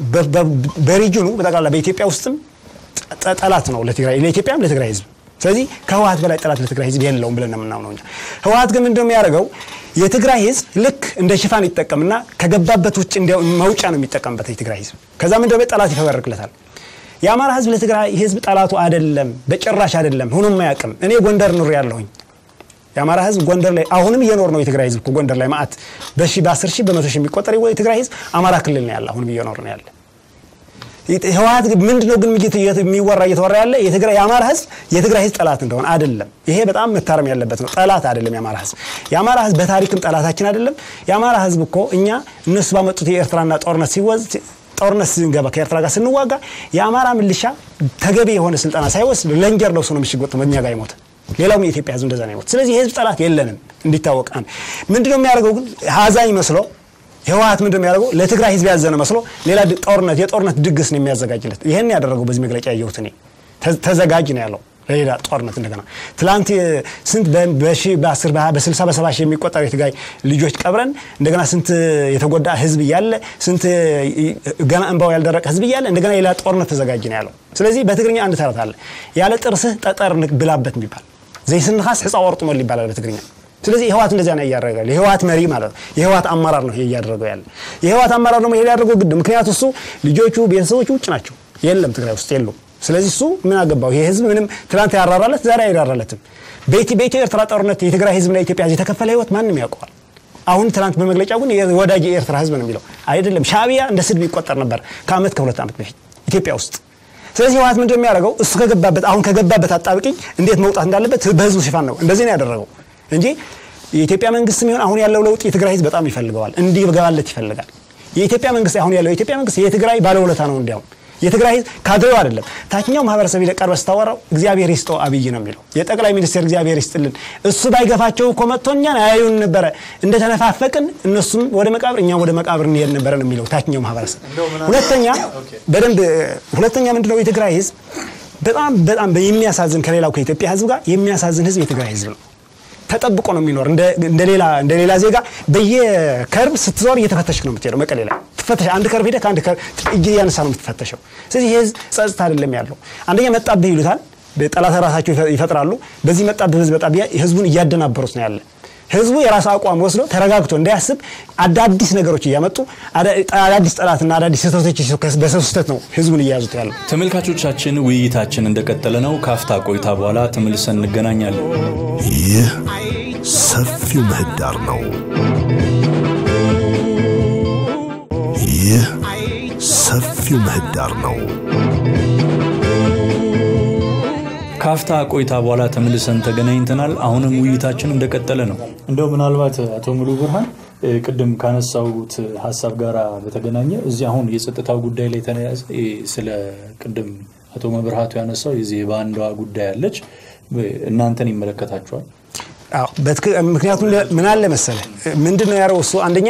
በሪጅኑ በጠቅላላ በኢትዮጵያ ውስጥም ጠላት ነው ለትግራይ ለኢትዮጵያም ለትግራይ ህዝብ። ስለዚህ ከህወሀት በላይ ጠላት ለትግራይ ህዝብ የለውም ብለን ነው የምናምነው እኛ። ህወሀት ግን ምንድነው የሚያደርገው? የትግራይ ህዝብ ልክ እንደ ሽፋን ይጠቀምና ከገባበት ውጭ እንዲያው መውጫ ነው የሚጠቀምበት የትግራይ ህዝብ። ከዛ ምንድነው ጠላት ይፈበርክለታል። የአማራ ህዝብ ለትግራይ ህዝብ ጠላቱ አይደለም፣ በጭራሽ አይደለም። ሆኖም አያውቅም። እኔ ጎንደር ኑር ያለሁኝ የአማራ ህዝብ ጎንደር ላይ አሁንም እየኖር ነው። የትግራይ ህዝብ ጎንደር ላይ ማአት በሺ በአስር ሺህ በመቶ ሺህ የሚቆጠር የትግራይ ህዝብ አማራ ክልል ነው ያለ አሁንም እየኖር ነው ያለ። ህወሀት ምንድነው ግን የሚወራ እየተወራ ያለ የትግራይ የአማራ ህዝብ የትግራይ ህዝብ ጠላት እንደሆነ አይደለም። ይሄ በጣም መታረም ያለበት ነው። ጠላት አይደለም የአማራ ህዝብ። የአማራ ህዝብ በታሪክም ጠላታችን አይደለም። የአማራ ህዝብ እኮ እኛ እነሱ ባመጡት የኤርትራና ጦርነት ሲወዝ ጦርነት ስንገባ ከኤርትራ ጋር ስንዋጋ የአማራ ምልሻ ተገቢ የሆነ ስልጠና ሳይወስድ ለንጀር ለብሶ ነው ምሽግ ወጥቶ በእኛ ጋር ይሞት ሌላውም የኢትዮጵያ ህዝብ እንደዛ ነው ይሞት። ስለዚህ የህዝብ ጠላት የለንም እንዲታወቅ። ምንድነው የሚያደርገው ግን ሀዛኝ መስሎ ህወሀት ምንድነው የሚያደርገው ለትግራይ ህዝብ ያዘነ መስሎ ሌላ ጦርነት የጦርነት ድግስ ነው የሚያዘጋጅለት። ይህን ያደረገው በዚህ መግለጫ ያየሁት እኔ ተዘጋጅ ነው ያለው ለሌላ ጦርነት እንደገና ትላንት ስንት በሺ በአስር በስልሳ በሰባ ሺህ የሚቆጠሩ የትግራይ ልጆች ቀብረን እንደገና ስንት የተጎዳ ህዝብ እያለ ስንት ገና እንባው ያልደረቀ ህዝብ እያለ እንደገና ሌላ ጦርነት ተዘጋጅ ነው ያለው። ስለዚህ በትግርኛ አንድ ተረት አለ ያለ ጥርስህ ጠጠር ብላበት የሚባል ዘይስንኻስ ሕፃ ወርጡመል ይባላል በትግርኛ። ስለዚህ የህወሀት እንደዚያ ነው እያደረገ የህወሀት መሪ ማለት ነው። የህወሀት አመራር ነው ይሄ እያደረገው ያለ። የህወሀት አመራር ደግሞ ይሄ ያደረገው ግድ ምክንያቱ እሱ ልጆቹ ቤተሰቦቹ ውጭ ናቸው፣ የለም ትግራይ ውስጥ የሉም። ስለዚህ እሱ ምን አገባው? ይሄ ህዝብ ምንም ትናንት ያራራለት ዛሬ አይራራለትም። በኢትዮ ኤርትራ ጦርነት የትግራይ ህዝብና የኢትዮጵያ ህዝብ የተከፈለ ህይወት ማንም ያውቀዋል። አሁን ትናንት በመግለጫው ግን ወዳጅ የኤርትራ ህዝብ ነው የሚለው አይደለም። ሻዕቢያ እንደ ስድብ ይቆጠር ነበር ከአመት ከሁለት ዓመት በፊት ኢትዮጵያ ውስጥ። ስለዚህ ህወሀት ምንድን የሚያደርገው እሱ ከገባበት አሁን ከገባበት አጣብቂኝ እንዴት መውጣት እንዳለበት በህዝቡ ሽፋን ነው እንደዚህ ነው ያደረገው እንጂ የኢትዮጵያ መንግስት የሚሆን አሁን ያለው ለውጥ የትግራይ ህዝብ በጣም ይፈልገዋል፣ እንዲገባለት ይፈልጋል። የኢትዮጵያ መንግስት አሁን ያለው የኢትዮጵያ መንግስት የትግራይ ባለውለታ ነው እንዲያውም የትግራይ ህዝብ ካድሬው አይደለም። ታችኛው ማህበረሰብ ይለቀር በስታወራው እግዚአብሔር ይስጠው አብይ ነው የሚለው የጠቅላይ ሚኒስትር እግዚአብሔር ይስጥልን። እሱ ባይገፋቸው እኮ መጥቶ እኛን አያዩን ነበረ። እንደተነፋፈቅን እነሱም ወደ መቃብር እኛም ወደ መቃብር እንሄድ ነበረ ነው የሚለው ታችኛው ማህበረሰብ። ሁለተኛ በደንብ ሁለተኛ ምንድነው የትግራይ ህዝብ በጣም በጣም የሚያሳዝን ከሌላው ከኢትዮጵያ ህዝብ ጋር የሚያሳዝን ህዝብ የትግራይ ህዝብ ነው። ተጠብቆ ነው የሚኖር እንደ ሌላ ዜጋ በየከርብ ስትዞር እየተፈተሽክ ነው የምትሄደው። መቀሌ ላይ ትፈተሽ አንድ ከርብ ሄደህ ከአንድ ከርብ እጅ እያነሳ ነው የምትፈተሸው። ስለዚህ ይህ ህዝብ ጸጥታ አይደለም ያለው። አንደኛ መጣብህ ይሉታል፣ ጠላት ራሳቸው ይፈጥራሉ። በዚህ መጣብህ ህዝብ መጣብህ ህዝቡን እያደናበሩት ነው ያለ። ህዝቡ የራሱ አቋም ወስዶ ተረጋግቶ እንዳያስብ አዳዲስ ነገሮች እያመጡ አዳዲስ ጠላትና አዳዲስ ስህተቶች በሰው ስህተት ነው ህዝቡን እየያዙት ያለው።
ተመልካቾቻችን ውይይታችን እንደቀጠለ ነው። ካፍታ ቆይታ በኋላ ተመልሰን እንገናኛለን።
ይህ ሰፊው ምህዳር ነው። ይህ ሰፊው ምህዳር ነው።
ካፍታ ቆይታ በኋላ ተመልሰን ተገናኝተናል። አሁንም ውይይታችን እንደቀጠለ ነው። እንደው ምናልባት አቶ ሙሉ ብርሃን ቅድም ካነሳሁት ሀሳብ ጋር በተገናኘ እዚህ አሁን የጸጥታው ጉዳይ ላይ ተያያዘ ስለ ቅድም አቶ መብርሃቱ ያነሳው የዚህ የባንዷ ጉዳይ አለች እናንተን ይመለከታችኋል።
ምክንያቱም ምን አለ መሰለ ምንድን ነው ያለው እሱ አንደኛ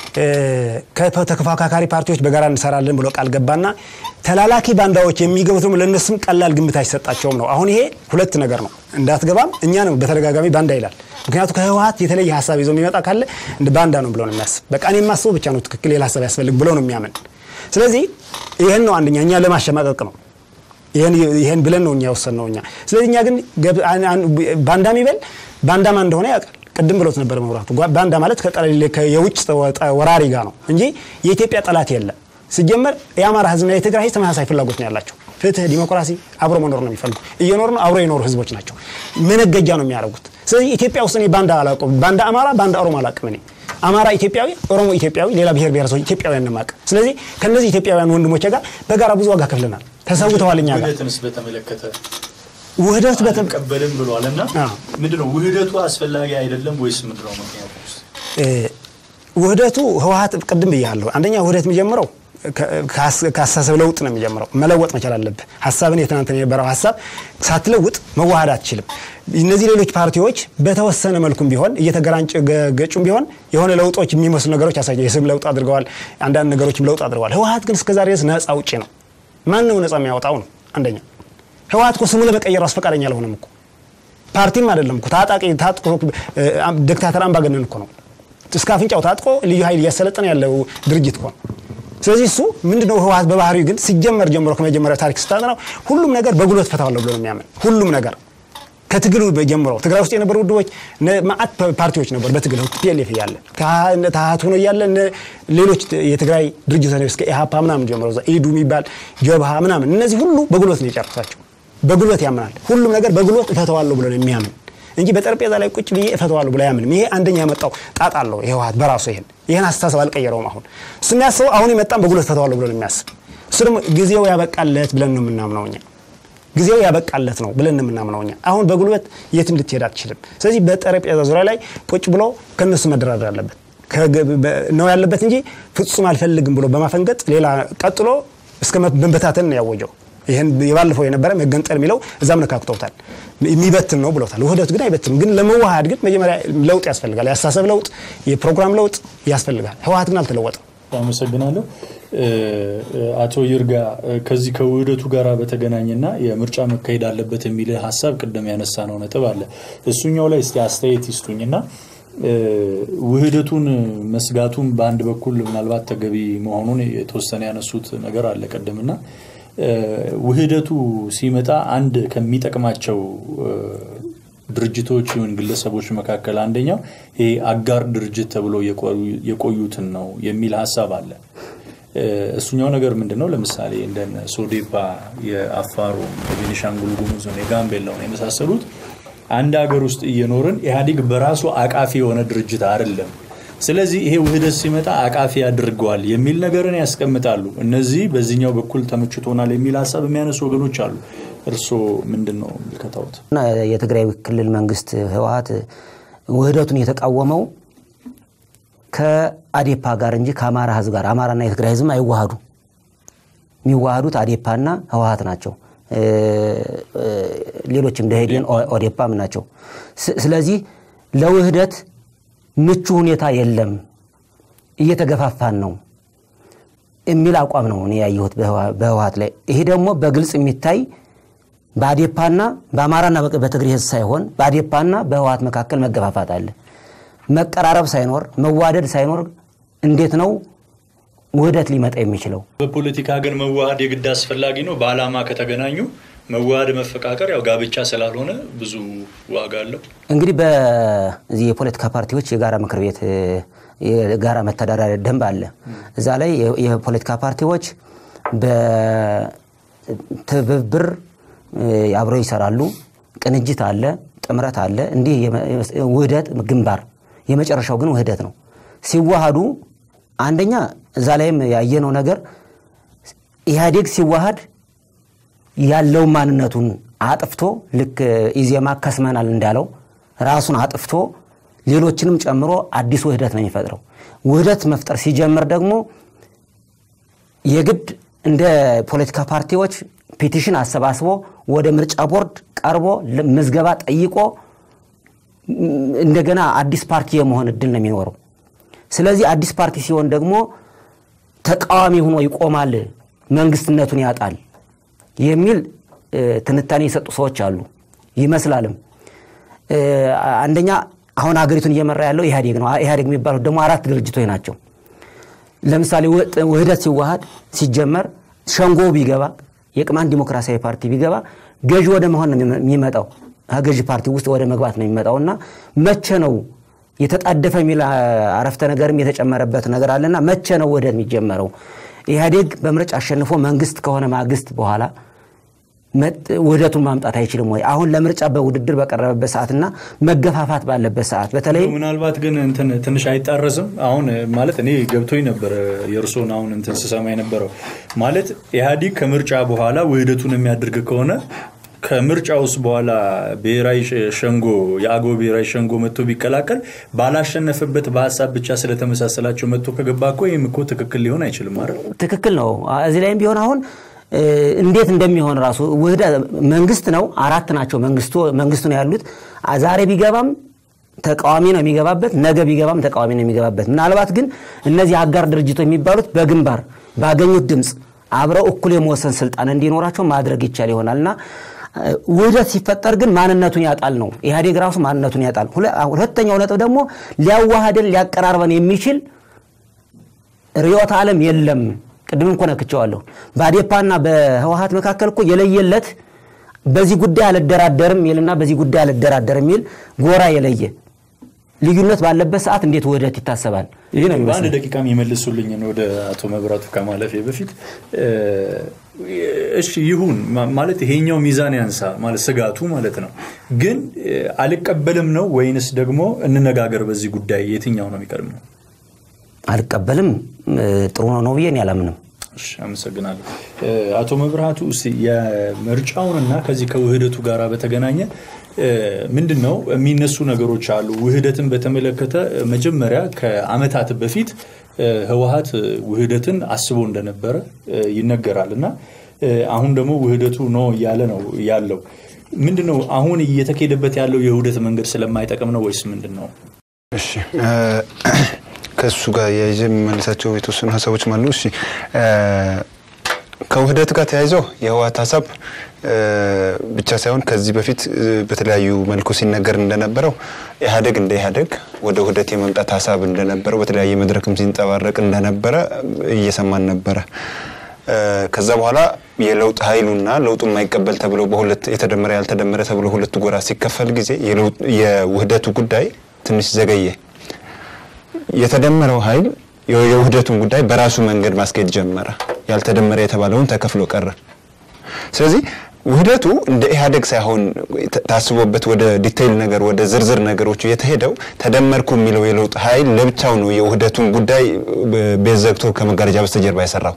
ከተፎካካሪ ፓርቲዎች በጋራ እንሰራለን ብሎ ቃል ገባና ተላላኪ ባንዳዎች የሚገቡት ደግሞ ለእነሱም ቀላል ግምት አይሰጣቸውም ነው። አሁን ይሄ ሁለት ነገር ነው። እንዳትገባም እኛ ነው በተደጋጋሚ ባንዳ ይላል። ምክንያቱ ከህወሀት የተለየ ሀሳብ ይዞ የሚመጣ ካለ እንደ ባንዳ ነው ብሎ ነው የሚያስብ። በቃ እኔ የማስበው ብቻ ነው ትክክል፣ ሌላ ሀሳብ ያስፈልግ ብሎ ነው የሚያምን። ስለዚህ ይህን ነው አንደኛ እኛ ለማሸማቀቅ ነው ይህን ብለን ነው እኛ የወሰንነው እኛ። ስለዚህ እኛ ግን ባንዳ የሚበል ባንዳማ እንደሆነ ያውቃል። ቅድም ብሎት ነበር መብራቱ። ባንዳ ማለት የውጭ ወራሪ ጋር ነው እንጂ የኢትዮጵያ ጠላት የለም። ሲጀመር የአማራ ህዝብና የትግራይ ህዝብ ተመሳሳይ ፍላጎት ነው ያላቸው። ፍትህ፣ ዲሞክራሲ፣ አብሮ መኖር ነው የሚፈልጉ። እየኖሩ ነው፣ አብሮ የኖሩ ህዝቦች ናቸው። መነገጃ ነው የሚያደርጉት። ስለዚህ ኢትዮጵያ ውስጥ እኔ ባንዳ አላውቅም። ባንዳ አማራ፣ ባንዳ ኦሮሞ አላውቅም። እኔ አማራ ኢትዮጵያዊ፣ ኦሮሞ ኢትዮጵያዊ፣ ሌላ ብሔር ብሔረሰቦች ኢትዮጵያውያን ነው የማውቅ። ስለዚህ ከነዚህ ኢትዮጵያውያን ወንድሞቼ ጋር በጋራ ብዙ ዋጋ ከፍለናል፣ ተሰውተዋል እኛ ጋር
ውህደትንስ በተመለከተ
ውህደት
አንቀበልም ብሏል እና ምንድነው ውህደቱ አስፈላጊ አይደለም ወይስ ምንድነው ምክንያቱ?
ውህደቱ ህወሀት ቅድም ብያለሁ። አንደኛ ውህደት የሚጀምረው ከአስተሳሰብ ለውጥ ነው የሚጀምረው። መለወጥ መቻል አለብህ። ሀሳብን የትናንት የነበረው ሀሳብ ሳትለውጥ መዋሃድ አትችልም። እነዚህ ሌሎች ፓርቲዎች በተወሰነ መልኩም ቢሆን እየተገራንጭ ገጩም ቢሆን የሆነ ለውጦች የሚመስሉ ነገሮች ያሳየ የስም ለውጥ አድርገዋል። አንዳንድ ነገሮችም ለውጥ አድርገዋል። ህወሀት ግን እስከዛሬ ድረስ ነፃ ውጭ ነው። ማን ነው ነፃ የሚያወጣው ነው? አንደኛ ህወሀት እኮ ስሙ ለመቀየር ራሱ ፈቃደኛ አልሆነም እኮ ፓርቲም አይደለም እኮ ታጣቂ ታጥቆ ዲክታተር አምባገነን እኮ ነው። እስከ አፍንጫው ታጥቆ ልዩ ኃይል እያሰለጠነ ያለው ድርጅት እኮ ነው። ስለዚህ እሱ ምንድነው ህወሀት በባህሪው ግን ሲጀመር ጀምሮ ከመጀመሪያ ታሪክ ስታጠናው ሁሉም ነገር በጉልበት ፈታዋለሁ ብሎ ነው የሚያምን። ሁሉም ነገር ከትግሉ ጀምሮ ትግራይ ውስጥ የነበሩ ውድቦች ማአት ፓርቲዎች ነበሩ። በትግል ፒኤልኤፍ እያለ ታሀት ሆኖ እያለ ሌሎች የትግራይ ድርጅቶች እስከ ኢሃፓ ምናምን ጀምሮ ኢዱ የሚባል ጀብሃ ምናምን እነዚህ ሁሉ በጉልበት ነው የጨረሳቸው። በጉልበት ያምናል። ሁሉም ነገር በጉልበት እፈተዋለሁ ብሎ ነው የሚያምን እንጂ በጠረጴዛ ላይ ቁጭ ብዬ እፈተዋለሁ ብሎ አያምንም። ይሄ አንደኛ ያመጣው ጣጣ አለው የህወሀት በራሱ ይሄን ይህን አስተሳሰብ አልቀየረውም። አሁን እሱ የሚያስበው አሁን የመጣም በጉልበት እፈተዋለሁ ብሎ ነው የሚያስብ። እሱ ደግሞ ጊዜው ያበቃለት ብለን ነው የምናምነው እኛ ጊዜው ያበቃለት ነው ብለን የምናምነው እኛ። አሁን በጉልበት የትም ልትሄድ አትችልም። ስለዚህ በጠረጴዛ ዙሪያ ላይ ቁጭ ብሎ ከነሱ መደራደር አለበት ነው ያለበት እንጂ ፍጹም አልፈልግም ብሎ በማፈንገጥ ሌላ ቀጥሎ እስከ መበታተን ነው ያወጀው። ይህን የባለፈው የነበረ መገንጠል የሚለው እዛም ነካክተውታል። የሚበትን ነው ብለውታል። ውህደቱ ግን አይበትንም። ግን ለመዋሃድ ግን መጀመሪያ ለውጥ ያስፈልጋል። የአስተሳሰብ ለውጥ፣ የፕሮግራም ለውጥ ያስፈልጋል። ህወሀት ግን አልተለወጠም።
አመሰግናለሁ። አቶ ይርጋ ከዚህ ከውህደቱ ጋር በተገናኘና የምርጫ መካሄድ አለበት የሚል ሀሳብ ቅድም ያነሳ ነው ነጥብ አለ። እሱኛው ላይ እስቲ አስተያየት ይስጡኝና ውህደቱን መስጋቱን በአንድ በኩል ምናልባት ተገቢ መሆኑን የተወሰነ ያነሱት ነገር አለ ቅድምና ውህደቱ ሲመጣ አንድ ከሚጠቅማቸው ድርጅቶች ይሁን ግለሰቦች መካከል አንደኛው ይሄ አጋር ድርጅት ተብሎ የቆዩትን ነው የሚል ሀሳብ አለ። እሱኛው ነገር ምንድን ነው? ለምሳሌ እንደ ሶዴፓ የአፋሩ፣ የቤኒሻንጉል ጉሙዝን፣ የጋምቤላውን የመሳሰሉት አንድ ሀገር ውስጥ እየኖርን ኢህአዴግ በራሱ አቃፊ የሆነ ድርጅት አይደለም። ስለዚህ ይሄ ውህደት ሲመጣ አቃፊ ያድርገዋል የሚል ነገርን ያስቀምጣሉ። እነዚህ በዚህኛው በኩል ተመችቶናል የሚል ሀሳብ የሚያነሱ ወገኖች አሉ። እርስዎ ምንድን ነው የሚከታውት?
የትግራይ ክልል መንግስት ህወሀት ውህደቱን የተቃወመው ከአዴፓ ጋር እንጂ ከአማራ ህዝብ ጋር አማራና የትግራይ ህዝብ አይዋሃዱ። የሚዋሃዱት አዴፓና ህወሀት ናቸው። ሌሎችም ደኢህዴን፣ ኦዴፓም ናቸው። ስለዚህ ለውህደት ምቹ ሁኔታ የለም፣ እየተገፋፋን ነው የሚል አቋም ነው እኔ ያየሁት በህወሀት ላይ። ይሄ ደግሞ በግልጽ የሚታይ በአዴፓና በአማራና በትግሬ ህዝብ ሳይሆን በአዴፓና በህወሀት መካከል መገፋፋት አለ። መቀራረብ ሳይኖር መዋደድ ሳይኖር እንዴት ነው ውህደት ሊመጣ የሚችለው?
በፖለቲካ ግን መዋሃድ የግድ አስፈላጊ ነው። በዓላማ ከተገናኙ መዋሃድ መፈቃቀር ያው ጋብቻ ስላልሆነ ብዙ ዋጋ አለው።
እንግዲህ በዚህ የፖለቲካ ፓርቲዎች የጋራ ምክር ቤት የጋራ መተዳደሪያ ደንብ አለ። እዛ ላይ የፖለቲካ ፓርቲዎች በትብብር አብረው ይሰራሉ። ቅንጅት አለ፣ ጥምረት አለ። እንዲህ ውህደት ግንባር፣ የመጨረሻው ግን ውህደት ነው። ሲዋሃዱ አንደኛ እዛ ላይም ያየነው ነገር ኢህአዴግ ሲዋሃድ ያለው ማንነቱን አጥፍቶ ልክ ኢዜማ ከስመናል እንዳለው ራሱን አጥፍቶ ሌሎችንም ጨምሮ አዲስ ውህደት ነው የሚፈጥረው። ውህደት መፍጠር ሲጀምር ደግሞ የግድ እንደ ፖለቲካ ፓርቲዎች ፒቲሽን አሰባስቦ ወደ ምርጫ ቦርድ ቀርቦ ምዝገባ ጠይቆ እንደገና አዲስ ፓርቲ የመሆን እድል ነው የሚኖረው። ስለዚህ አዲስ ፓርቲ ሲሆን ደግሞ ተቃዋሚ ሆኖ ይቆማል፣ መንግስትነቱን ያጣል የሚል ትንታኔ የሰጡ ሰዎች አሉ ይመስላልም። አንደኛ አሁን ሀገሪቱን እየመራ ያለው ኢህአዴግ ነው። ኢህአዴግ የሚባሉት ደግሞ አራት ድርጅቶች ናቸው። ለምሳሌ ውህደት ሲዋሃድ ሲጀመር ሸንጎ ቢገባ የቅማንት ዲሞክራሲያዊ ፓርቲ ቢገባ ገዢ ወደ መሆን ነው የሚመጣው። ገዢ ፓርቲ ውስጥ ወደ መግባት ነው የሚመጣው እና መቼ ነው የተጣደፈ የሚል አረፍተ ነገርም የተጨመረበት ነገር አለና መቼ ነው ውህደት የሚጀመረው? ኢህአዴግ በምርጫ አሸንፎ መንግስት ከሆነ ማግስት በኋላ ውህደቱን ማምጣት አይችልም ወይ? አሁን ለምርጫ በውድድር በቀረበበት ሰዓትና መገፋፋት ባለበት ሰዓት በተለይ
ምናልባት ግን እንትን ትንሽ አይጣረስም። አሁን ማለት እኔ ገብቶኝ ነበር የእርሶን አሁን እንትን ስሰማ የነበረው ማለት ኢህአዲግ ከምርጫ በኋላ ውህደቱን የሚያደርግ ከሆነ ከምርጫውስ በኋላ ብሔራዊ ሸንጎ የአገው ብሔራዊ ሸንጎ መጥቶ ቢቀላቀል ባላሸነፈበት በሀሳብ ብቻ ስለተመሳሰላቸው መጥቶ ከገባ እኮ ይህም እኮ ትክክል ሊሆን አይችልም አይደል?
ትክክል ነው። እዚህ ላይም ቢሆን አሁን እ፣ እንዴት እንደሚሆን ራሱ ውህደ መንግስት ነው። አራት ናቸው መንግስቱ መንግስቱ ነው ያሉት። አ- ዛሬ ቢገባም ተቃዋሚ ነው የሚገባበት፣ ነገ ቢገባም ተቃዋሚ ነው የሚገባበት። ምናልባት ግን እነዚህ አጋር ድርጅቶች የሚባሉት በግንባር ባገኙት ድምፅ አብረው እኩል የመወሰን ስልጣን እንዲኖራቸው ማድረግ ይቻል ይሆናል እና እ፣ ውህደት ሲፈጠር ግን ማንነቱን ያጣል ነው ኢህአዴግ ራሱ ማንነቱን ያጣል። ሁለ- ሁለተኛው ነጥብ ደግሞ ሊያዋሃደን ሊያቀራርበን የሚችል ርዕዮተ ዓለም የለም። ቅድም እኮ ነክቼዋለሁ። በአዴፓና በህወሀት መካከል እኮ የለየለት በዚህ ጉዳይ አልደራደርም የሚልና በዚህ ጉዳይ አልደራደርም የሚል ጎራ የለየ ልዩነት ባለበት ሰዓት እንዴት ውህደት ይታሰባል? ይህ ነው
በአንድ
የሚመስለው።
ደቂቃም የመልሱልኝን ወደ አቶ መብራቱ ከማለፌ በፊት እ፣ እሺ ይሁን ማ- ማለት ይሄኛው ሚዛን ያንሳ ማለት ስጋቱ ማለት ነው። ግን እ፣ አልቀበልም ነው ወይንስ ደግሞ እንነጋገር በዚህ ጉዳይ የትኛው ነው የሚቀድመው?
አልቀበልም እ፣ ጥሩ ነው ነው ብዬ እኔ አላምንም።
እሺ፣ አመሰግናለሁ እ፣ አቶ መብራቱ። እስቲ የምርጫውንና ከዚህ ከውህደቱ ጋር በተገናኘ እ፣ ምንድን ነው የሚነሱ ነገሮች አሉ። ውህደትን በተመለከተ እ፣ መጀመሪያ ከዓመታት በፊት እ፣ ህወሀት እ፣ ውህደትን አስቦ እንደነበረ እ፣ ይነገራል እና እ፣ አሁን ደግሞ ውህደቱ ነው እያለ ነው ያለው። ምንድን ነው አሁን እየተካሄደበት ያለው የውህደት መንገድ ስለማይጠቅም ነው ወይስ ምንድን ነው?
እሺ እ፣ ከእሱ ጋር የይዘ የሚመልሳቸው የተወሰኑ ሀሳቦችም አሉ። እሺ እ፣ ከውህደት ጋር ተያይዘው የህወሀት ሀሳብ እ፣ ብቻ ሳይሆን ከዚህ በፊት እ፣ በተለያዩ መልኩ ሲነገር እንደነበረው ኢህአዴግ እንደ ኢህአዴግ ወደ ውህደት የመምጣት ሀሳብ እንደነበረው በተለያየ መድረክም ሲንጸባረቅ እንደነበረ እየሰማን ነበረ። እ፣ ከዛ በኋላ የለውጥ ኃይሉና ለውጡ የማይቀበል ተብሎ በሁለት የተደመረ ያልተደመረ ተብሎ ሁለቱ ጎራ ሲከፈል ጊዜ የለውጥ- የውህደቱ ጉዳይ ትንሽ ዘገየ። የተደመረው ኃይል የ- የውህደቱን ጉዳይ በራሱ መንገድ ማስኬድ ጀመረ። ያልተደመረ የተባለውን ተከፍሎ ቀረ። ስለዚህ ውህደቱ እንደ ኢህአዴግ ሳይሆን ተ- ታስቦበት ወደ ዲቴይል ነገር ወደ ዝርዝር ነገሮቹ የተሄደው ተደመርኩ የሚለው የለውጥ ኃይል ለብቻው ነው የውህደቱን ጉዳይ በ- ቤት ዘግቶ ከመጋረጃ በስተጀርባ የሰራው።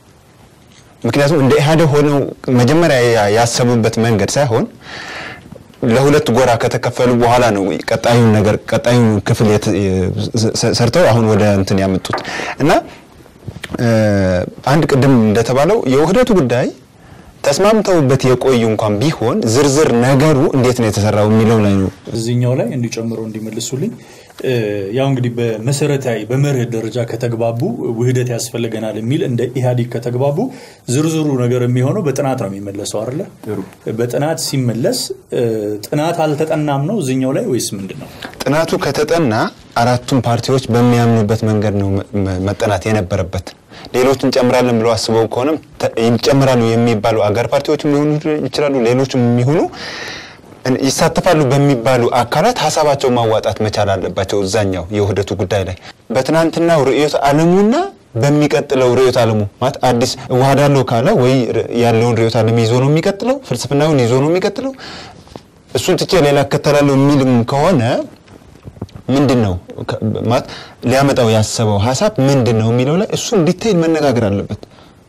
ምክንያቱም እንደ ኢህአዴግ ሆነው መጀመሪያ ያ- ያሰቡበት መንገድ ሳይሆን ለሁለት ጎራ ከተከፈሉ በኋላ ነው ቀጣዩን ነገር ቀጣዩን ክፍል የት- የ- ሰርተው አሁን ወደ እንትን ያመጡት እና እ፣ አንድ ቅድም እንደተባለው የውህደቱ ጉዳይ ተስማምተውበት የቆዩ እንኳን ቢሆን ዝርዝር ነገሩ እንዴት ነው የተሰራው የሚለው ላይ ነው
እዚህኛው ላይ እንዲጨምረው እንዲመልሱልኝ እ፣ ያው እንግዲህ በመሰረታዊ በመርህ ደረጃ ከተግባቡ ውህደት ያስፈልገናል የሚል እንደ ኢህአዴግ ከተግባቡ ዝርዝሩ ነገር የሚሆነው በጥናት ነው የሚመለሰው አይደለ? በጥናት ሲመለስ እ፣ ጥናት አልተጠናም ነው እዚህኛው ላይ ወይስ ምንድን ነው?
ጥናቱ ከተጠና አራቱም ፓርቲዎች በሚያምኑበት መንገድ ነው መ- መ- መጠናት የነበረበት። ሌሎች እንጨምራለን ብለው አስበው ከሆነም ተ- ይጨምራሉ የሚባሉ አጋር ፓርቲዎችም ሊሆኑ ይችላሉ፣ ሌሎችም የሚሆኑ እን- ይሳተፋሉ በሚባሉ አካላት ሀሳባቸው ማዋጣት መቻል አለባቸው። እዛኛው የውህደቱ ጉዳይ ላይ በትናንትናው ርዕዮተ ዓለሙና በሚቀጥለው ርዕዮተ ዓለሙ ማለት አዲስ እዋሃዳለሁ ካለ ወይ ር- ያለውን ርዕዮተ ዓለም ይዞ ነው የሚቀጥለው፣ ፍልስፍናውን ይዞ ነው የሚቀጥለው። እሱን ትቼ ሌላ እከተላለሁ የሚልም ከሆነ ምንድን ነው ከ- ማለት ሊያመጣው ያሰበው ሀሳብ ምንድን ነው የሚለው ላይ እሱን ዲቴይል መነጋገር አለበት።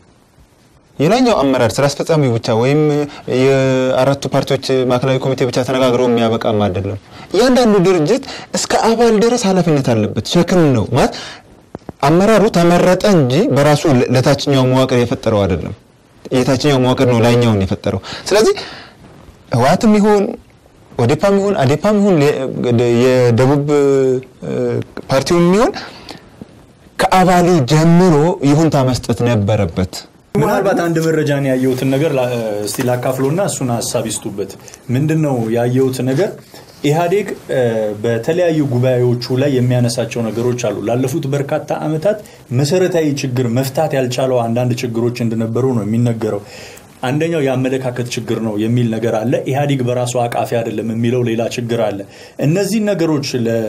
የላኛው አመራር ስራ አስፈጻሚው ብቻ ወይም የአራቱ ፓርቲዎች ማዕከላዊ ኮሚቴ ብቻ ተነጋግረው የሚያበቃም አይደለም። እያንዳንዱ ድርጅት እስከ አባል ድረስ ኃላፊነት አለበት፣ ሸክም ነው ማለት አመራሩ ተመረጠ እንጂ በራሱ ለ- ለታችኛው መዋቅር የፈጠረው አይደለም። የታችኛው መዋቅር ነው ላይኛውን የፈጠረው። ስለዚህ ህወሓትም ይሁን ኦዴፓም ይሁን አዴፓም ይሁን ለ- የደቡብ እ፣ ፓርቲውም ይሁን ከአባሉ ጀምሮ ይሁንታ መስጠት ነበረበት።
ምናልባት አንድ መረጃን ያየሁትን ነገር ላ- እስቲ ላካፍሎና እሱን ሀሳብ ይስጡበት። ምንድን ነው ያየሁት ነገር ኢህአዴግ እ፣ በተለያዩ ጉባኤዎቹ ላይ የሚያነሳቸው ነገሮች አሉ። ላለፉት በርካታ ዓመታት መሰረታዊ ችግር መፍታት ያልቻለው አንዳንድ ችግሮች እንደነበሩ ነው የሚነገረው። አንደኛው የአመለካከት ችግር ነው የሚል ነገር አለ። ኢህአዴግ በራሱ አቃፊ አይደለም የሚለው ሌላ ችግር አለ። እነዚህን ነገሮች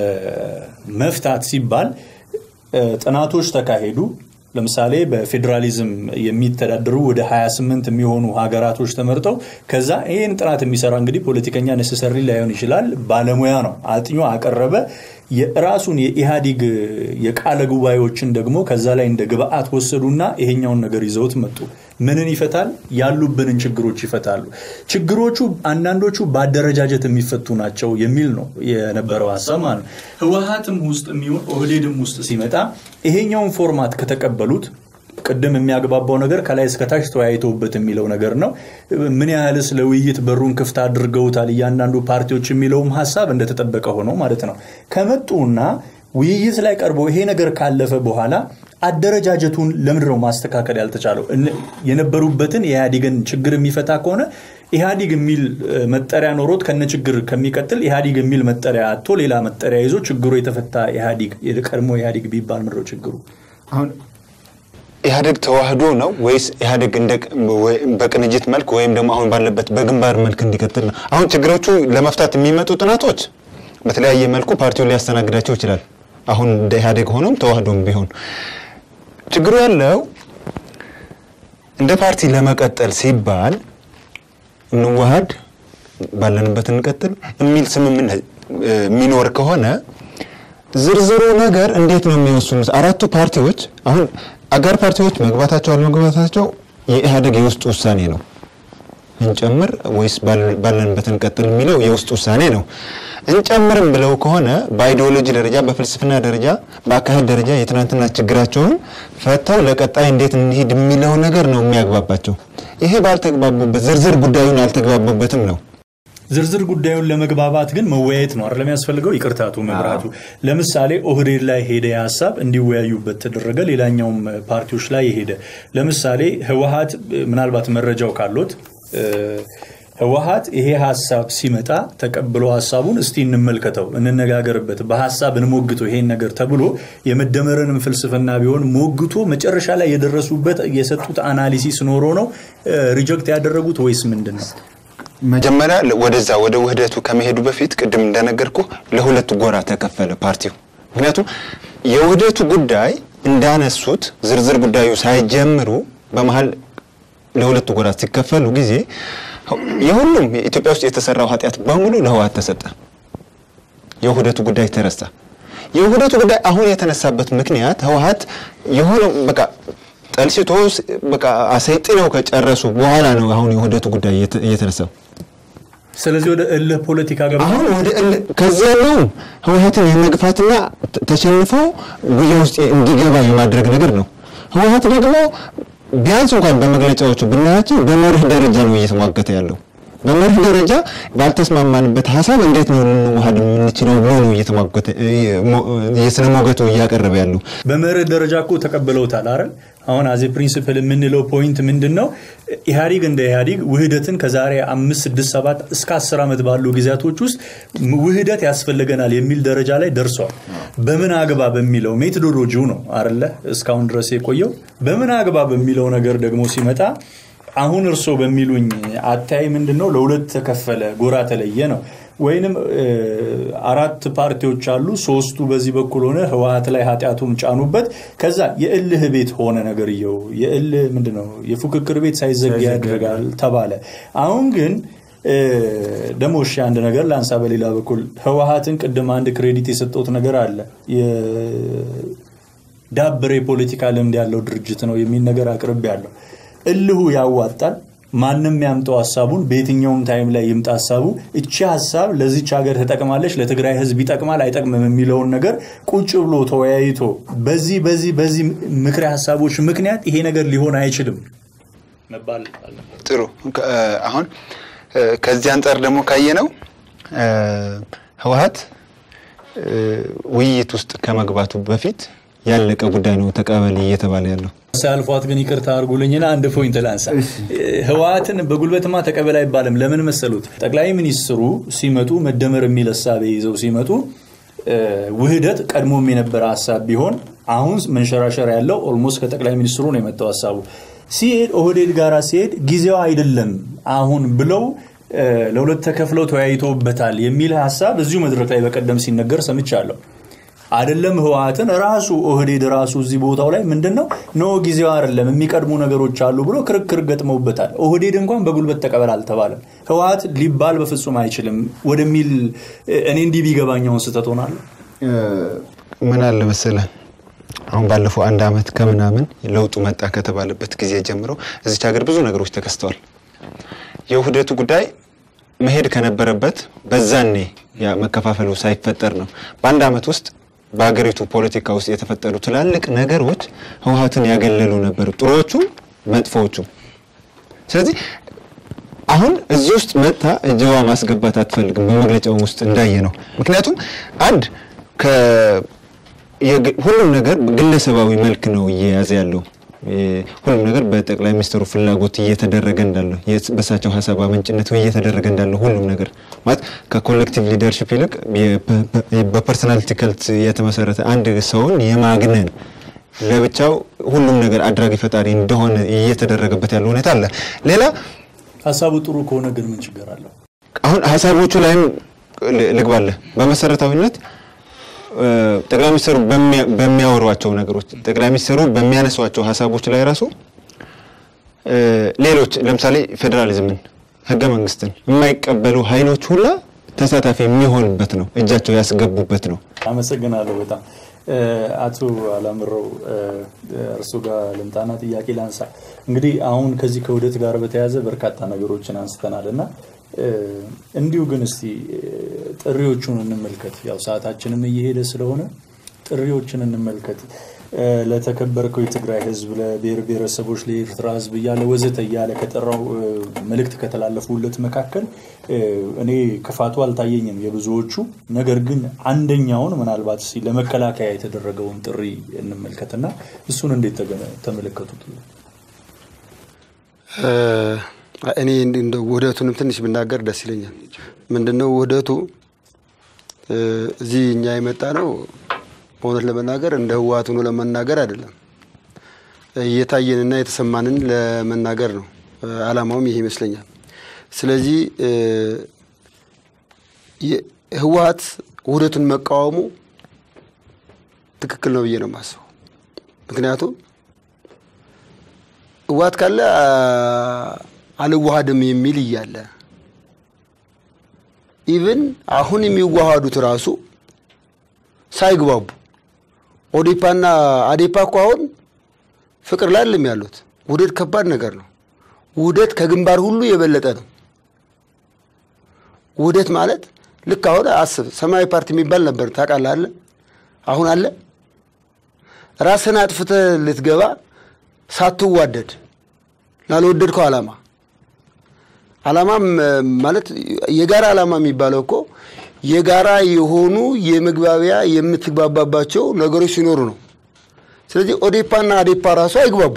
ለመፍታት ሲባል እ፣ ጥናቶች ተካሄዱ። ለምሳሌ በፌዴራሊዝም የሚተዳደሩ ወደ 28 የሚሆኑ ሀገራቶች ተመርጠው ከዛ ይህን ጥናት የሚሰራ እንግዲህ ፖለቲከኛ ነሰሰሪ ላይሆን ይችላል፣ ባለሙያ ነው። አጥኞ አቀረበ። የራሱን የኢህአዴግ የቃለ ጉባኤዎችን ደግሞ ከዛ ላይ እንደ ግብአት ወሰዱና ይሄኛውን ነገር ይዘውት መጡ። ምንን ይፈታል? ያሉብንን ችግሮች ይፈታሉ። ችግሮቹ አንዳንዶቹ በአደረጃጀት የሚፈቱ ናቸው የሚል ነው የነበረው ሀሳብ ማለት ነው። ህወሀትም ውስጥ የሚሆን ኦህዴድም ውስጥ ሲመጣ ይሄኛውን ፎርማት ከተቀበሉት ቅድም የሚያግባባው ነገር ከላይ እስከታች ተወያይተውበት የሚለው ነገር ነው። ምን ያህልስ ለውይይት በሩን ክፍት አድርገውታል እያንዳንዱ ፓርቲዎች የሚለውም ሀሳብ እንደተጠበቀ ሆኖ ማለት ነው። ከመጡና ውይይት ላይ ቀርቦ ይሄ ነገር ካለፈ በኋላ አደረጃጀቱን ለምንድን ነው ማስተካከል ያልተቻለው? እነ- የነበሩበትን የኢህአዴግን ችግር የሚፈታ ከሆነ ኢህአዲግ የሚል እ፣ መጠሪያ ኖሮት ከነ ችግር ከሚቀጥል ኢህአዲግ የሚል መጠሪያ አጥቶ ሌላ መጠሪያ ይዞ ችግሩ የተፈታ ኢህአዲግ የቀድሞ ኢህአዲግ ቢባል ምንድን ነው ችግሩ?
አሁን ኢህአዴግ ተዋህዶ ነው ወይስ ኢህአዴግ እንደ ወይ- በቅንጅት መልክ ወይም ደግሞ አሁን ባለበት በግንባር መልክ እንዲቀጥል ነው? አሁን ችግሮቹ ለመፍታት የሚመጡ ጥናቶች በተለያየ መልኩ ፓርቲውን ሊያስተናግዳቸው ይችላል። አሁን እንደ ኢህአዴግ ሆኖም ተዋህዶም ቢሆን ችግሩ ያለው እንደ ፓርቲ ለመቀጠል ሲባል እንዋሃድ፣ ባለንበት እንቀጥል የሚል ስምምነት እ፣ የሚኖር ከሆነ ዝርዝሩ ነገር እንዴት ነው የሚወስኑት? አራቱ ፓርቲዎች አሁን አጋር ፓርቲዎች መግባታቸው አለመግባታቸው የኢህአዴግ የውስጥ ውሳኔ ነው። እንጨምር ወይስ ባለ- ባለንበት እንቀጥል የሚለው የውስጥ ውሳኔ ነው። እንጨምርም ብለው ከሆነ በአይዲዮሎጂ ደረጃ፣ በፍልስፍና ደረጃ፣ በአካሄድ ደረጃ የትናንትና ችግራቸውን ፈተው ለቀጣይ እንዴት እንሂድ የሚለው ነገር ነው የሚያግባባቸው። ይሄ ባልተግባቡበት ዝርዝር ጉዳዩን አልተግባቡበትም ነው።
ዝርዝር ጉዳዩን ለመግባባት ግን መወያየት ነው አይደለም የሚያስፈልገው። ይቅርታቱ መብራቱ ለምሳሌ ኦህዴድ ላይ ሄደ ሀሳብ እንዲወያዩበት ተደረገ። ሌላኛውም ፓርቲዎች ላይ ሄደ። ለምሳሌ ህወሀት ምናልባት መረጃው ካሎት እ፣ ህወሀት ይሄ ሀሳብ ሲመጣ ተቀብሎ ሀሳቡን እስቲ እንመልከተው፣ እንነጋገርበት፣ በሀሳብ እንሞግተው ይሄን ነገር ተብሎ የመደመርንም ፍልስፍና ቢሆን ሞግቶ መጨረሻ ላይ የደረሱበት የሰጡት አናሊሲስ ኖሮ ነው ሪጀክት ያደረጉት ወይስ ምንድን ነው?
መጀመሪያ ለ- ወደዛ ወደ ውህደቱ ከመሄዱ በፊት ቅድም እንደነገርኩ ለሁለት ጎራ ተከፈለ ፓርቲው። ምክንያቱም የውህደቱ ጉዳይ እንዳነሱት ዝርዝር ጉዳዩ ሳይጀምሩ በመሀል ለሁለቱ ጎራ ሲከፈሉ ጊዜ የሁሉም ኢትዮጵያ ውስጥ የተሰራው ኃጢአት በሙሉ ለህወሓት ተሰጠ። የውህደቱ ጉዳይ ተረሳ። የውህደቱ ጉዳይ አሁን የተነሳበት ምክንያት ህወሓት የሆነ በቃ ጠልሽቶ ስ- በቃ አሰይጥነው ከጨረሱ በኋላ ነው አሁን የውህደቱ ጉዳይ እየተ- እየተነሳው።
ስለዚህ ወደ እልህ ፖለቲካ ገባ።
አሁን ወደ እል- ከዚያ ነው ህወሓትን የመግፋትና ተ- ተሸንፎ ጉያ ውስጥ እንዲገባ የማድረግ ነገር ነው። ህወሓት ደግሞ ቢያንስ እንኳን በመግለጫዎቹ ብናያቸው በመርህ ደረጃ ነው እየተሟገተ ያለው። በመርህ ደረጃ ባልተስማማንበት ሀሳብ እንዴት ነው ልንዋሃድ የምንችለው ብሎ ነው እየተሟገተ የስነ ሞገቱ እያቀረበ ያለው።
በመርህ ደረጃ እኮ ተቀብለውታል አይደል? አሁን አዜ ፕሪንሲፕል የምንለው ፖይንት ምንድን ነው? ኢህአዲግ እንደ ኢህአዲግ ውህደትን ከዛሬ አምስት ስድስት ሰባት እስከ አስር ዓመት ባሉ ጊዜያቶች ውስጥ ውህደት ያስፈልገናል የሚል ደረጃ ላይ ደርሷል። በምን አግባብ የሚለው ሜቶዶሎጂው ነው አይደለ? እስካሁን ድረስ የቆየው በምን አግባብ የሚለው ነገር ደግሞ ሲመጣ አሁን እርሶ በሚሉኝ አታይ ምንድን ነው ለሁለት ተከፈለ፣ ጎራ ተለየ ነው ወይንም እ፣ አራት ፓርቲዎች አሉ። ሶስቱ በዚህ በኩል ሆነ ህወሀት ላይ ኃጢአቱን ጫኑበት። ከዛ የእልህ ቤት ሆነ ነገርየው። የእልህ ምንድን ነው የፉክክር ቤት ሳይዘጋ ያደርጋል ተባለ። አሁን ግን እ፣ ደግሞ እሺ አንድ ነገር ላንሳ። በሌላ በኩል ህወሀትን ቅድም አንድ ክሬዲት የሰጠሁት ነገር አለ ዳብር የፖለቲካ ልምድ ያለው ድርጅት ነው የሚል ነገር አቅርቤ ያለው እልሁ ያዋጣል። ማንም ያምጠው ሀሳቡን በየትኛውም ታይም ላይ ይምጣ ሀሳቡ እቺ ሀሳብ ለዚች ሀገር ትጠቅማለች፣ ለትግራይ ህዝብ ይጠቅማል አይጠቅምም የሚለውን ነገር ቁጭ ብሎ ተወያይቶ በዚህ በዚህ በዚህ ምክረ ሀሳቦች ምክንያት ይሄ ነገር ሊሆን አይችልም መባል አለበት።
ጥሩ ከ- አሁን እ፣ ከዚህ አንጻር ደግሞ ካየ ነው ህወሀት እ፣ ውይይት ውስጥ ከመግባቱ በፊት ያለቀ ጉዳይ ነው ተቀበል እየተባለ ያለው።
ሳያልፏት ግን ይቅርታ አድርጉልኝና አንድ ፖይንት ላንሳ። ህወሀትን በጉልበትማ ተቀበል አይባልም። ለምን መሰሉት? ጠቅላይ ሚኒስትሩ ሲመጡ መደመር የሚል ሀሳብ ይዘው ሲመጡ እ፣ ውህደት ቀድሞም የነበረ ሀሳብ ቢሆን አሁን መንሸራሸር ያለው ኦልሞስት ከጠቅላይ ሚኒስትሩ ነው የመጣው ሀሳቡ። ሲሄድ ኦህዴድ ጋር ሲሄድ ጊዜው አይደለም አሁን ብለው እ፣ ለሁለት ተከፍለው ተወያይተውበታል የሚል ሀሳብ እዚሁ መድረክ ላይ በቀደም ሲነገር ሰምቻለሁ። አይደለም ህወሀትን ራሱ ኦህዴድ ራሱ እዚህ ቦታው ላይ ምንድን ነው ኖ ጊዜው አይደለም የሚቀድሙ ነገሮች አሉ ብሎ ክርክር ገጥመውበታል። ኦህዴድ እንኳን በጉልበት ተቀበል አልተባለም። ህወሀት ሊባል በፍጹም አይችልም ወደሚል እኔ እንዲህ ቢገባኛውን ስህተት ሆናለሁ።
ምን አለ መሰለህ አሁን ባለፈው አንድ አመት ከምናምን ለውጡ መጣ ከተባለበት ጊዜ ጀምሮ እዚች ሀገር ብዙ ነገሮች ተከስተዋል። የውህደቱ ጉዳይ መሄድ ከነበረበት በዛኔ ያ መከፋፈሉ ሳይፈጠር ነው። በአንድ አመት ውስጥ በሀገሪቱ ፖለቲካ ውስጥ የተፈጠሩ ትላልቅ ነገሮች ህወሀትን ያገለሉ ነበሩ፣ ጥሩዎቹም መጥፎዎቹም። ስለዚህ አሁን እዚህ ውስጥ መጥታ እጅዋ ማስገባት አትፈልግም። በመግለጫው ውስጥ እንዳየ ነው። ምክንያቱም አንድ ከ- የግ- ሁሉም ነገር ግለሰባዊ መልክ ነው እየያዘ ያለው። የ- ሁሉም ነገር በጠቅላይ ሚኒስትሩ ፍላጎት እየተደረገ እንዳለው የስ- በእሳቸው ሀሳብ አመንጭነት እየተደረገ እንዳለው ሁሉም ነገር ማለት ከኮሌክቲቭ ሊደርሽፕ ይልቅ የ- በ- በ- በፐርሰናሊቲ ከልት የተመሰረተ አንድ ሰውን የማግነን ለብቻው ሁሉም ነገር አድራጊ ፈጣሪ እንደሆነ እየተደረገበት ያለው ሁኔታ አለ። ሌላ
ሀሳቡ ጥሩ ከሆነ ግን ምን ችግር አለው?
አሁን ሀሳቦቹ ላይም ል- ልግባለህ። በመሰረታዊነት እ፣ ጠቅላይ ሚኒስትሩ በሚያ- በሚያወሯቸው ነገሮች ጠቅላይ ሚኒስትሩ በሚያነሷቸው ሀሳቦች ላይ ራሱ እ፣ ሌሎች ለምሳሌ ፌዴራሊዝምን፣ ህገ መንግስትን የማይቀበሉ ኃይሎች ሁላ ተሳታፊ የሚሆንበት ነው፣ እጃቸው ያስገቡበት ነው።
አመሰግናለሁ በጣም እ፣ አቶ አላምረው እ፣ እርሱ ጋር ልምጣና ጥያቄ ላንሳ። እንግዲህ አሁን ከዚህ ከውህደት ጋር በተያያዘ በርካታ ነገሮችን አንስተናል እና እ፣ እንዲሁ ግን እስቲ እ፣ ጥሪዎቹን እንመልከት። ያው ሰዓታችንም እየሄደ ስለሆነ ጥሪዎችን እንመልከት። እ፣ ለተከበርከው የትግራይ ህዝብ፣ ለብሔር ብሔረሰቦች፣ ለኤርትራ ህዝብ እያለ ወዘተ እያለ ከጠራው እ፣ መልእክት ከተላለፉለት መካከል እ፣ እኔ ክፋቱ አልታየኝም የብዙዎቹ። ነገር ግን አንደኛውን ምናልባት እስኪ ለመከላከያ የተደረገውን ጥሪ እንመልከትና እሱን እንዴት ተገ- ተመለከቱት?
እ፣ እኔ እንደ ውህደቱንም ትንሽ ብናገር ደስ ይለኛል። ምንድነው ውህደቱ እ፣ እዚህ እኛ የመጣ ነው በእውነት ለመናገር እንደ ህወሓት ሆኖ ለመናገር አይደለም፣ እየታየንና የተሰማንን ለመናገር ነው። እ፣ አላማውም ይሄ ይመስለኛል። ስለዚህ እ፣ የ- ህወሓት ውህደቱን መቃወሙ ትክክል ነው ብዬ ነው የማስበው። ምክንያቱም ህወሓት ካለ አ- አልዋሃድም የሚል እያለ ኢቭን አሁን የሚዋሃዱት ራሱ ሳይግባቡ ኦዴፓና አዴፓ እኮ አሁን ፍቅር ላይ አይደለም ያሉት። ውህደት ከባድ ነገር ነው። ውህደት ከግንባር ሁሉ የበለጠ ነው። ውህደት ማለት ልክ አሁን አስብ፣ ሰማያዊ ፓርቲ የሚባል ነበር ታውቃለህ? አለ አሁን አለ። ራስን አጥፍተህ ልትገባ ሳትዋደድ ላልወደድከው ዓላማ ዓላማም ማለት የጋራ ዓላማ የሚባለው እኮ የጋራ የሆኑ የመግባቢያ የምትግባባባቸው ነገሮች ሲኖሩ ነው። ስለዚህ ኦዴፓና አዴፓ ራሱ አይግባቡ።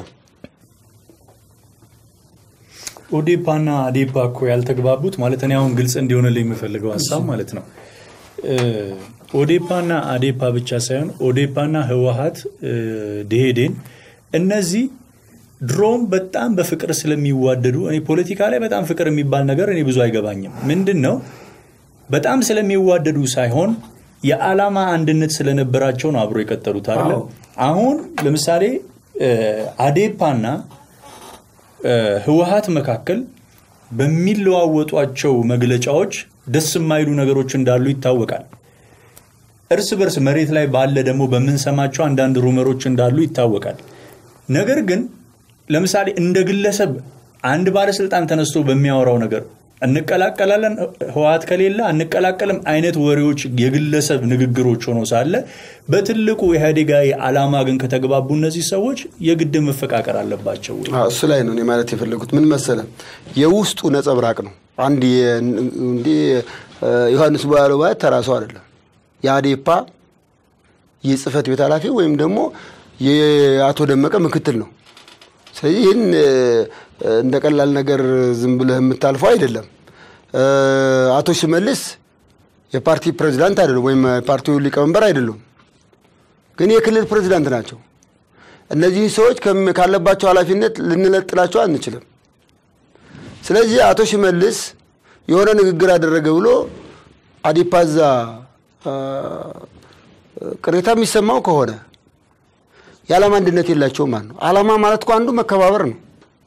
ኦዴፓና አዴፓ እኮ ያልተግባቡት ማለት እኔ አሁን ግልጽ እንዲሆንልኝ የምፈልገው ሀሳብ ማለት ነው እ፣ ኦዴፓና አዴፓ ብቻ ሳይሆን ኦዴፓና ህወሀት እ፣ ደኢህዴን እነዚህ ድሮም በጣም በፍቅር ስለሚዋደዱ እኔ ፖለቲካ ላይ በጣም ፍቅር የሚባል ነገር እኔ ብዙ አይገባኝም። ምንድን ነው በጣም ስለሚዋደዱ ሳይሆን የዓላማ አንድነት ስለነበራቸው ነው አብሮ የቀጠሉት አይደለ? አሁን ለምሳሌ እ፣ አዴፓና እ፣ ህወሀት መካከል በሚለዋወጧቸው መግለጫዎች ደስ የማይሉ ነገሮች እንዳሉ ይታወቃል። እርስ በርስ መሬት ላይ ባለ ደግሞ በምንሰማቸው አንዳንድ ሩመሮች እንዳሉ ይታወቃል። ነገር ግን ለምሳሌ እንደ ግለሰብ አንድ ባለስልጣን ተነስቶ በሚያወራው ነገር እንቀላቀላለን ህወሀት ከሌለ አንቀላቀልም አይነት ወሬዎች የግለሰብ ንግግሮች ሆኖ ሳለ በትልቁ ኢህአዴጋዊ ዓላማ ግን ከተግባቡ እነዚህ ሰዎች የግድ መፈቃቀር አለባቸው ወይ?
አዎ፣ እሱ ላይ ነው እኔ ማለት የፈለጉት ምን መሰለ፣ የውስጡ ነጸብራቅ ነው። አንድ የ- እንዲህ እ፣ ዮሐንስ ባለው ማለት ተራሰው አይደለም። የአዴፓ የጽህፈት ቤት ኃላፊ ወይም ደግሞ የአቶ ደመቀ ምክትል ነው። ስለዚህ ይህን እ፣ እንደ ቀላል ነገር ዝም ብለህ የምታልፈው አይደለም። እ፣ አቶ ሽመልስ የፓርቲ ፕሬዚዳንት አይደሉም፣ ወይም የፓርቲው ሊቀመንበር አይደሉም፣ ግን የክልል ፕሬዚዳንት ናቸው። እነዚህ ሰዎች ከም- ካለባቸው ኃላፊነት ልንለጥላቸው አንችልም። ስለዚህ አቶ ሽመልስ የሆነ ንግግር አደረገ ብሎ አዲፓዛ አ፣ ቅሬታ የሚሰማው ከሆነ የዓላማ አንድነት የላቸውም ማለት ነው። ዓላማ ማለት እኮ አንዱ መከባበር ነው።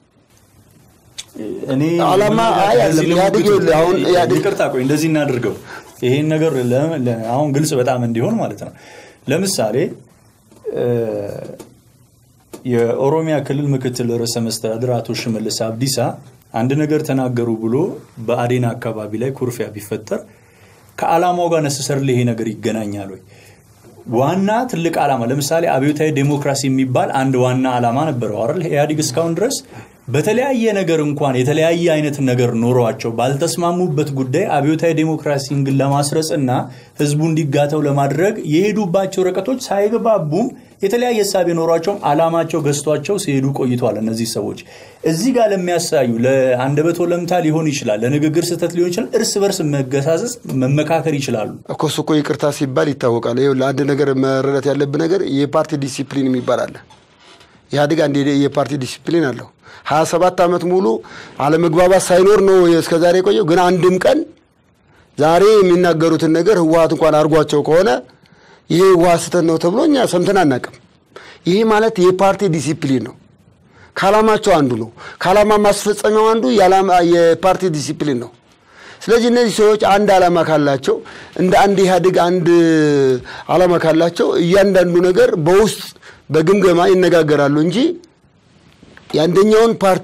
እኔ
ዓላማ አይ
እንደዚህ
አይደለም። ኢህአዴግ
ልሞግት-
ይኸውልህ አሁን ኢህአዴግ-
ይቅርታ ቆይ እንደዚህ እናድርገው ይሄን ነገር ለ- ለ- አሁን ግልጽ በጣም እንዲሆን ማለት ነው ለምሳሌ የኦሮሚያ ክልል ምክትል ርዕሰ መስተዳድር አቶ ሽመልስ አብዲሳ አንድ ነገር ተናገሩ ብሎ በአዴና አካባቢ ላይ ኩርፊያ ቢፈጠር ከዓላማው ጋር ነሰሰር ይሄ ነገር ይገናኛል ወይ? ዋና ትልቅ ዓላማ ለምሳሌ አብዮታዊ ዴሞክራሲ የሚባል አንድ ዋና ዓላማ ነበረው አይደል? ኢህአዲግ እስካሁን ድረስ በተለያየ ነገር እንኳን የተለያየ አይነት ነገር ኖሯቸው ባልተስማሙበት ጉዳይ አብዮታዊ ዴሞክራሲን ግን ለማስረጽ እና ህዝቡ እንዲጋተው ለማድረግ የሄዱባቸው ርቀቶች ሳይግባቡም የተለያየ ሀሳብ የኖሯቸውም ዓላማቸው ገዝቷቸው ሲሄዱ ቆይተዋል። እነዚህ ሰዎች እዚህ ጋር ለሚያሳዩ ለአንደበት ወለምታ ሊሆን ይችላል፣ ለንግግር ስህተት ሊሆን ይችላል። እርስ በርስ መገሳሰስ፣ መመካከር ይችላሉ።
እኮ እሱ እኮ ይቅርታ ሲባል ይታወቃል። ይኸውልህ አንድ ነገር መረዳት ያለብህ ነገር የፓርቲ ዲሲፕሊን የሚባል አለ። ኢህአዴግ አንድ የፓርቲ ዲሲፕሊን አለው። ሀያ ሰባት ዓመት ሙሉ አለመግባባት ሳይኖር ነው እስከዛሬ የቆየው። ግን አንድም ቀን ዛሬ የሚናገሩትን ነገር ህወሀት እንኳን አድርጓቸው ከሆነ ይሄ ህወሀት ስህተት ነው ተብሎ እኛ ሰምተን አናውቅም። ይሄ ማለት የፓርቲ ዲሲፕሊን ነው። ከዓላማቸው አንዱ ነው። ከዓላማ ማስፈጸሚያው አንዱ የፓርቲ ዲሲፕሊን ነው። ስለዚህ እነዚህ ሰዎች አንድ ዓላማ ካላቸው እንደ አንድ ኢህአዴግ አንድ ዓላማ ካላቸው እያንዳንዱ ነገር በውስጥ በግምገማ ይነጋገራሉ እንጂ የአንደኛውን ፓርቲ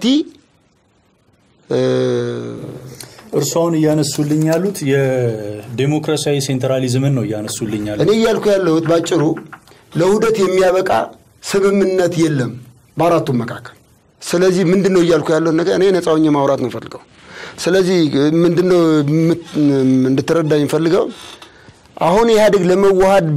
እርስዎን እያነሱልኝ ያሉት የዴሞክራሲያዊ ሴንትራሊዝምን ነው እያነሱልኝ ያሉት።
እኔ እያልኩ ያለሁት ባጭሩ ለውህደት የሚያበቃ ስምምነት የለም በአራቱም መካከል። ስለዚህ ምንድን ነው እያልኩ ያለሁት ነገር እኔ ነፃ ሆኜ ማውራት ነው ፈልገው። ስለዚህ ምንድን ነው እንድትረዳኝ ፈልገው አሁን ኢህአዴግ ለመዋሃድ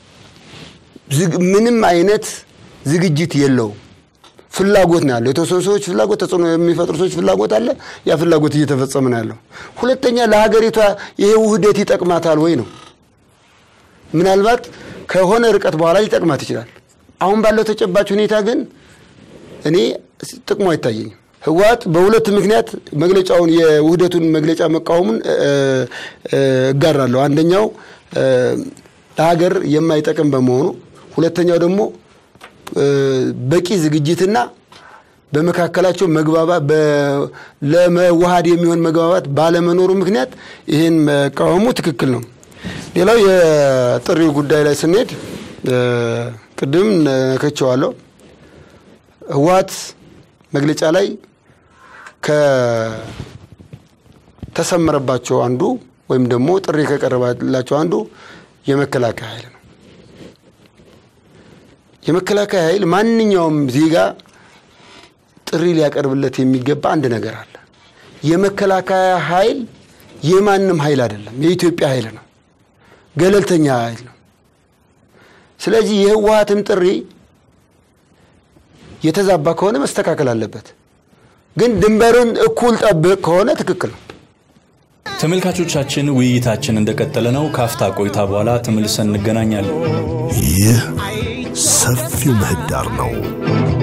ምንም አይነት ዝግጅት የለውም። ፍላጎት ነው ያለው። የተወሰኑ ሰዎች ፍላጎት፣ ተጽዕኖ የሚፈጥሩ ሰዎች ፍላጎት አለ። ያ ፍላጎት እየተፈጸመ ነው ያለው። ሁለተኛ ለሀገሪቷ ይሄ ውህደት ይጠቅማታል ወይ ነው። ምናልባት ከሆነ ርቀት በኋላ ሊጠቅማት ይችላል። አሁን ባለው ተጨባጭ ሁኔታ ግን እኔ ጥቅሙ አይታየኝም። ህወሓት በሁለት ምክንያት መግለጫውን የውህደቱን መግለጫ መቃወሙን እጋራለሁ። አንደኛው ለሀገር የማይጠቅም በመሆኑ፣ ሁለተኛው ደግሞ በቂ ዝግጅትና በመካከላቸው መግባባት ለመዋሃድ የሚሆን መግባባት ባለመኖሩ ምክንያት ይህን መቃወሙ ትክክል ነው። ሌላው የጥሪው ጉዳይ ላይ ስንሄድ ቅድም ነክቼዋለሁ። ህወሓት መግለጫ ላይ ከተሰመረባቸው አንዱ ወይም ደግሞ ጥሪ ከቀረባላቸው አንዱ የመከላከያ ኃይል ነው። የመከላከያ ኃይል ማንኛውም ዜጋ ጥሪ ሊያቀርብለት የሚገባ አንድ ነገር አለ። የመከላከያ ኃይል የማንም ኃይል አይደለም፣ የኢትዮጵያ ኃይል ነው። ገለልተኛ ኃይል ነው። ስለዚህ የህወሓትም ጥሪ የተዛባ ከሆነ መስተካከል አለበት። ግን ድንበሩን እኩል ጠብቅ ከሆነ ትክክል ነው።
ተመልካቾቻችን ውይይታችን እንደቀጠለ ነው። ካፍታ ቆይታ በኋላ ተመልሰን እንገናኛለን።
ይህ ሰፊው ምህዳር ነው።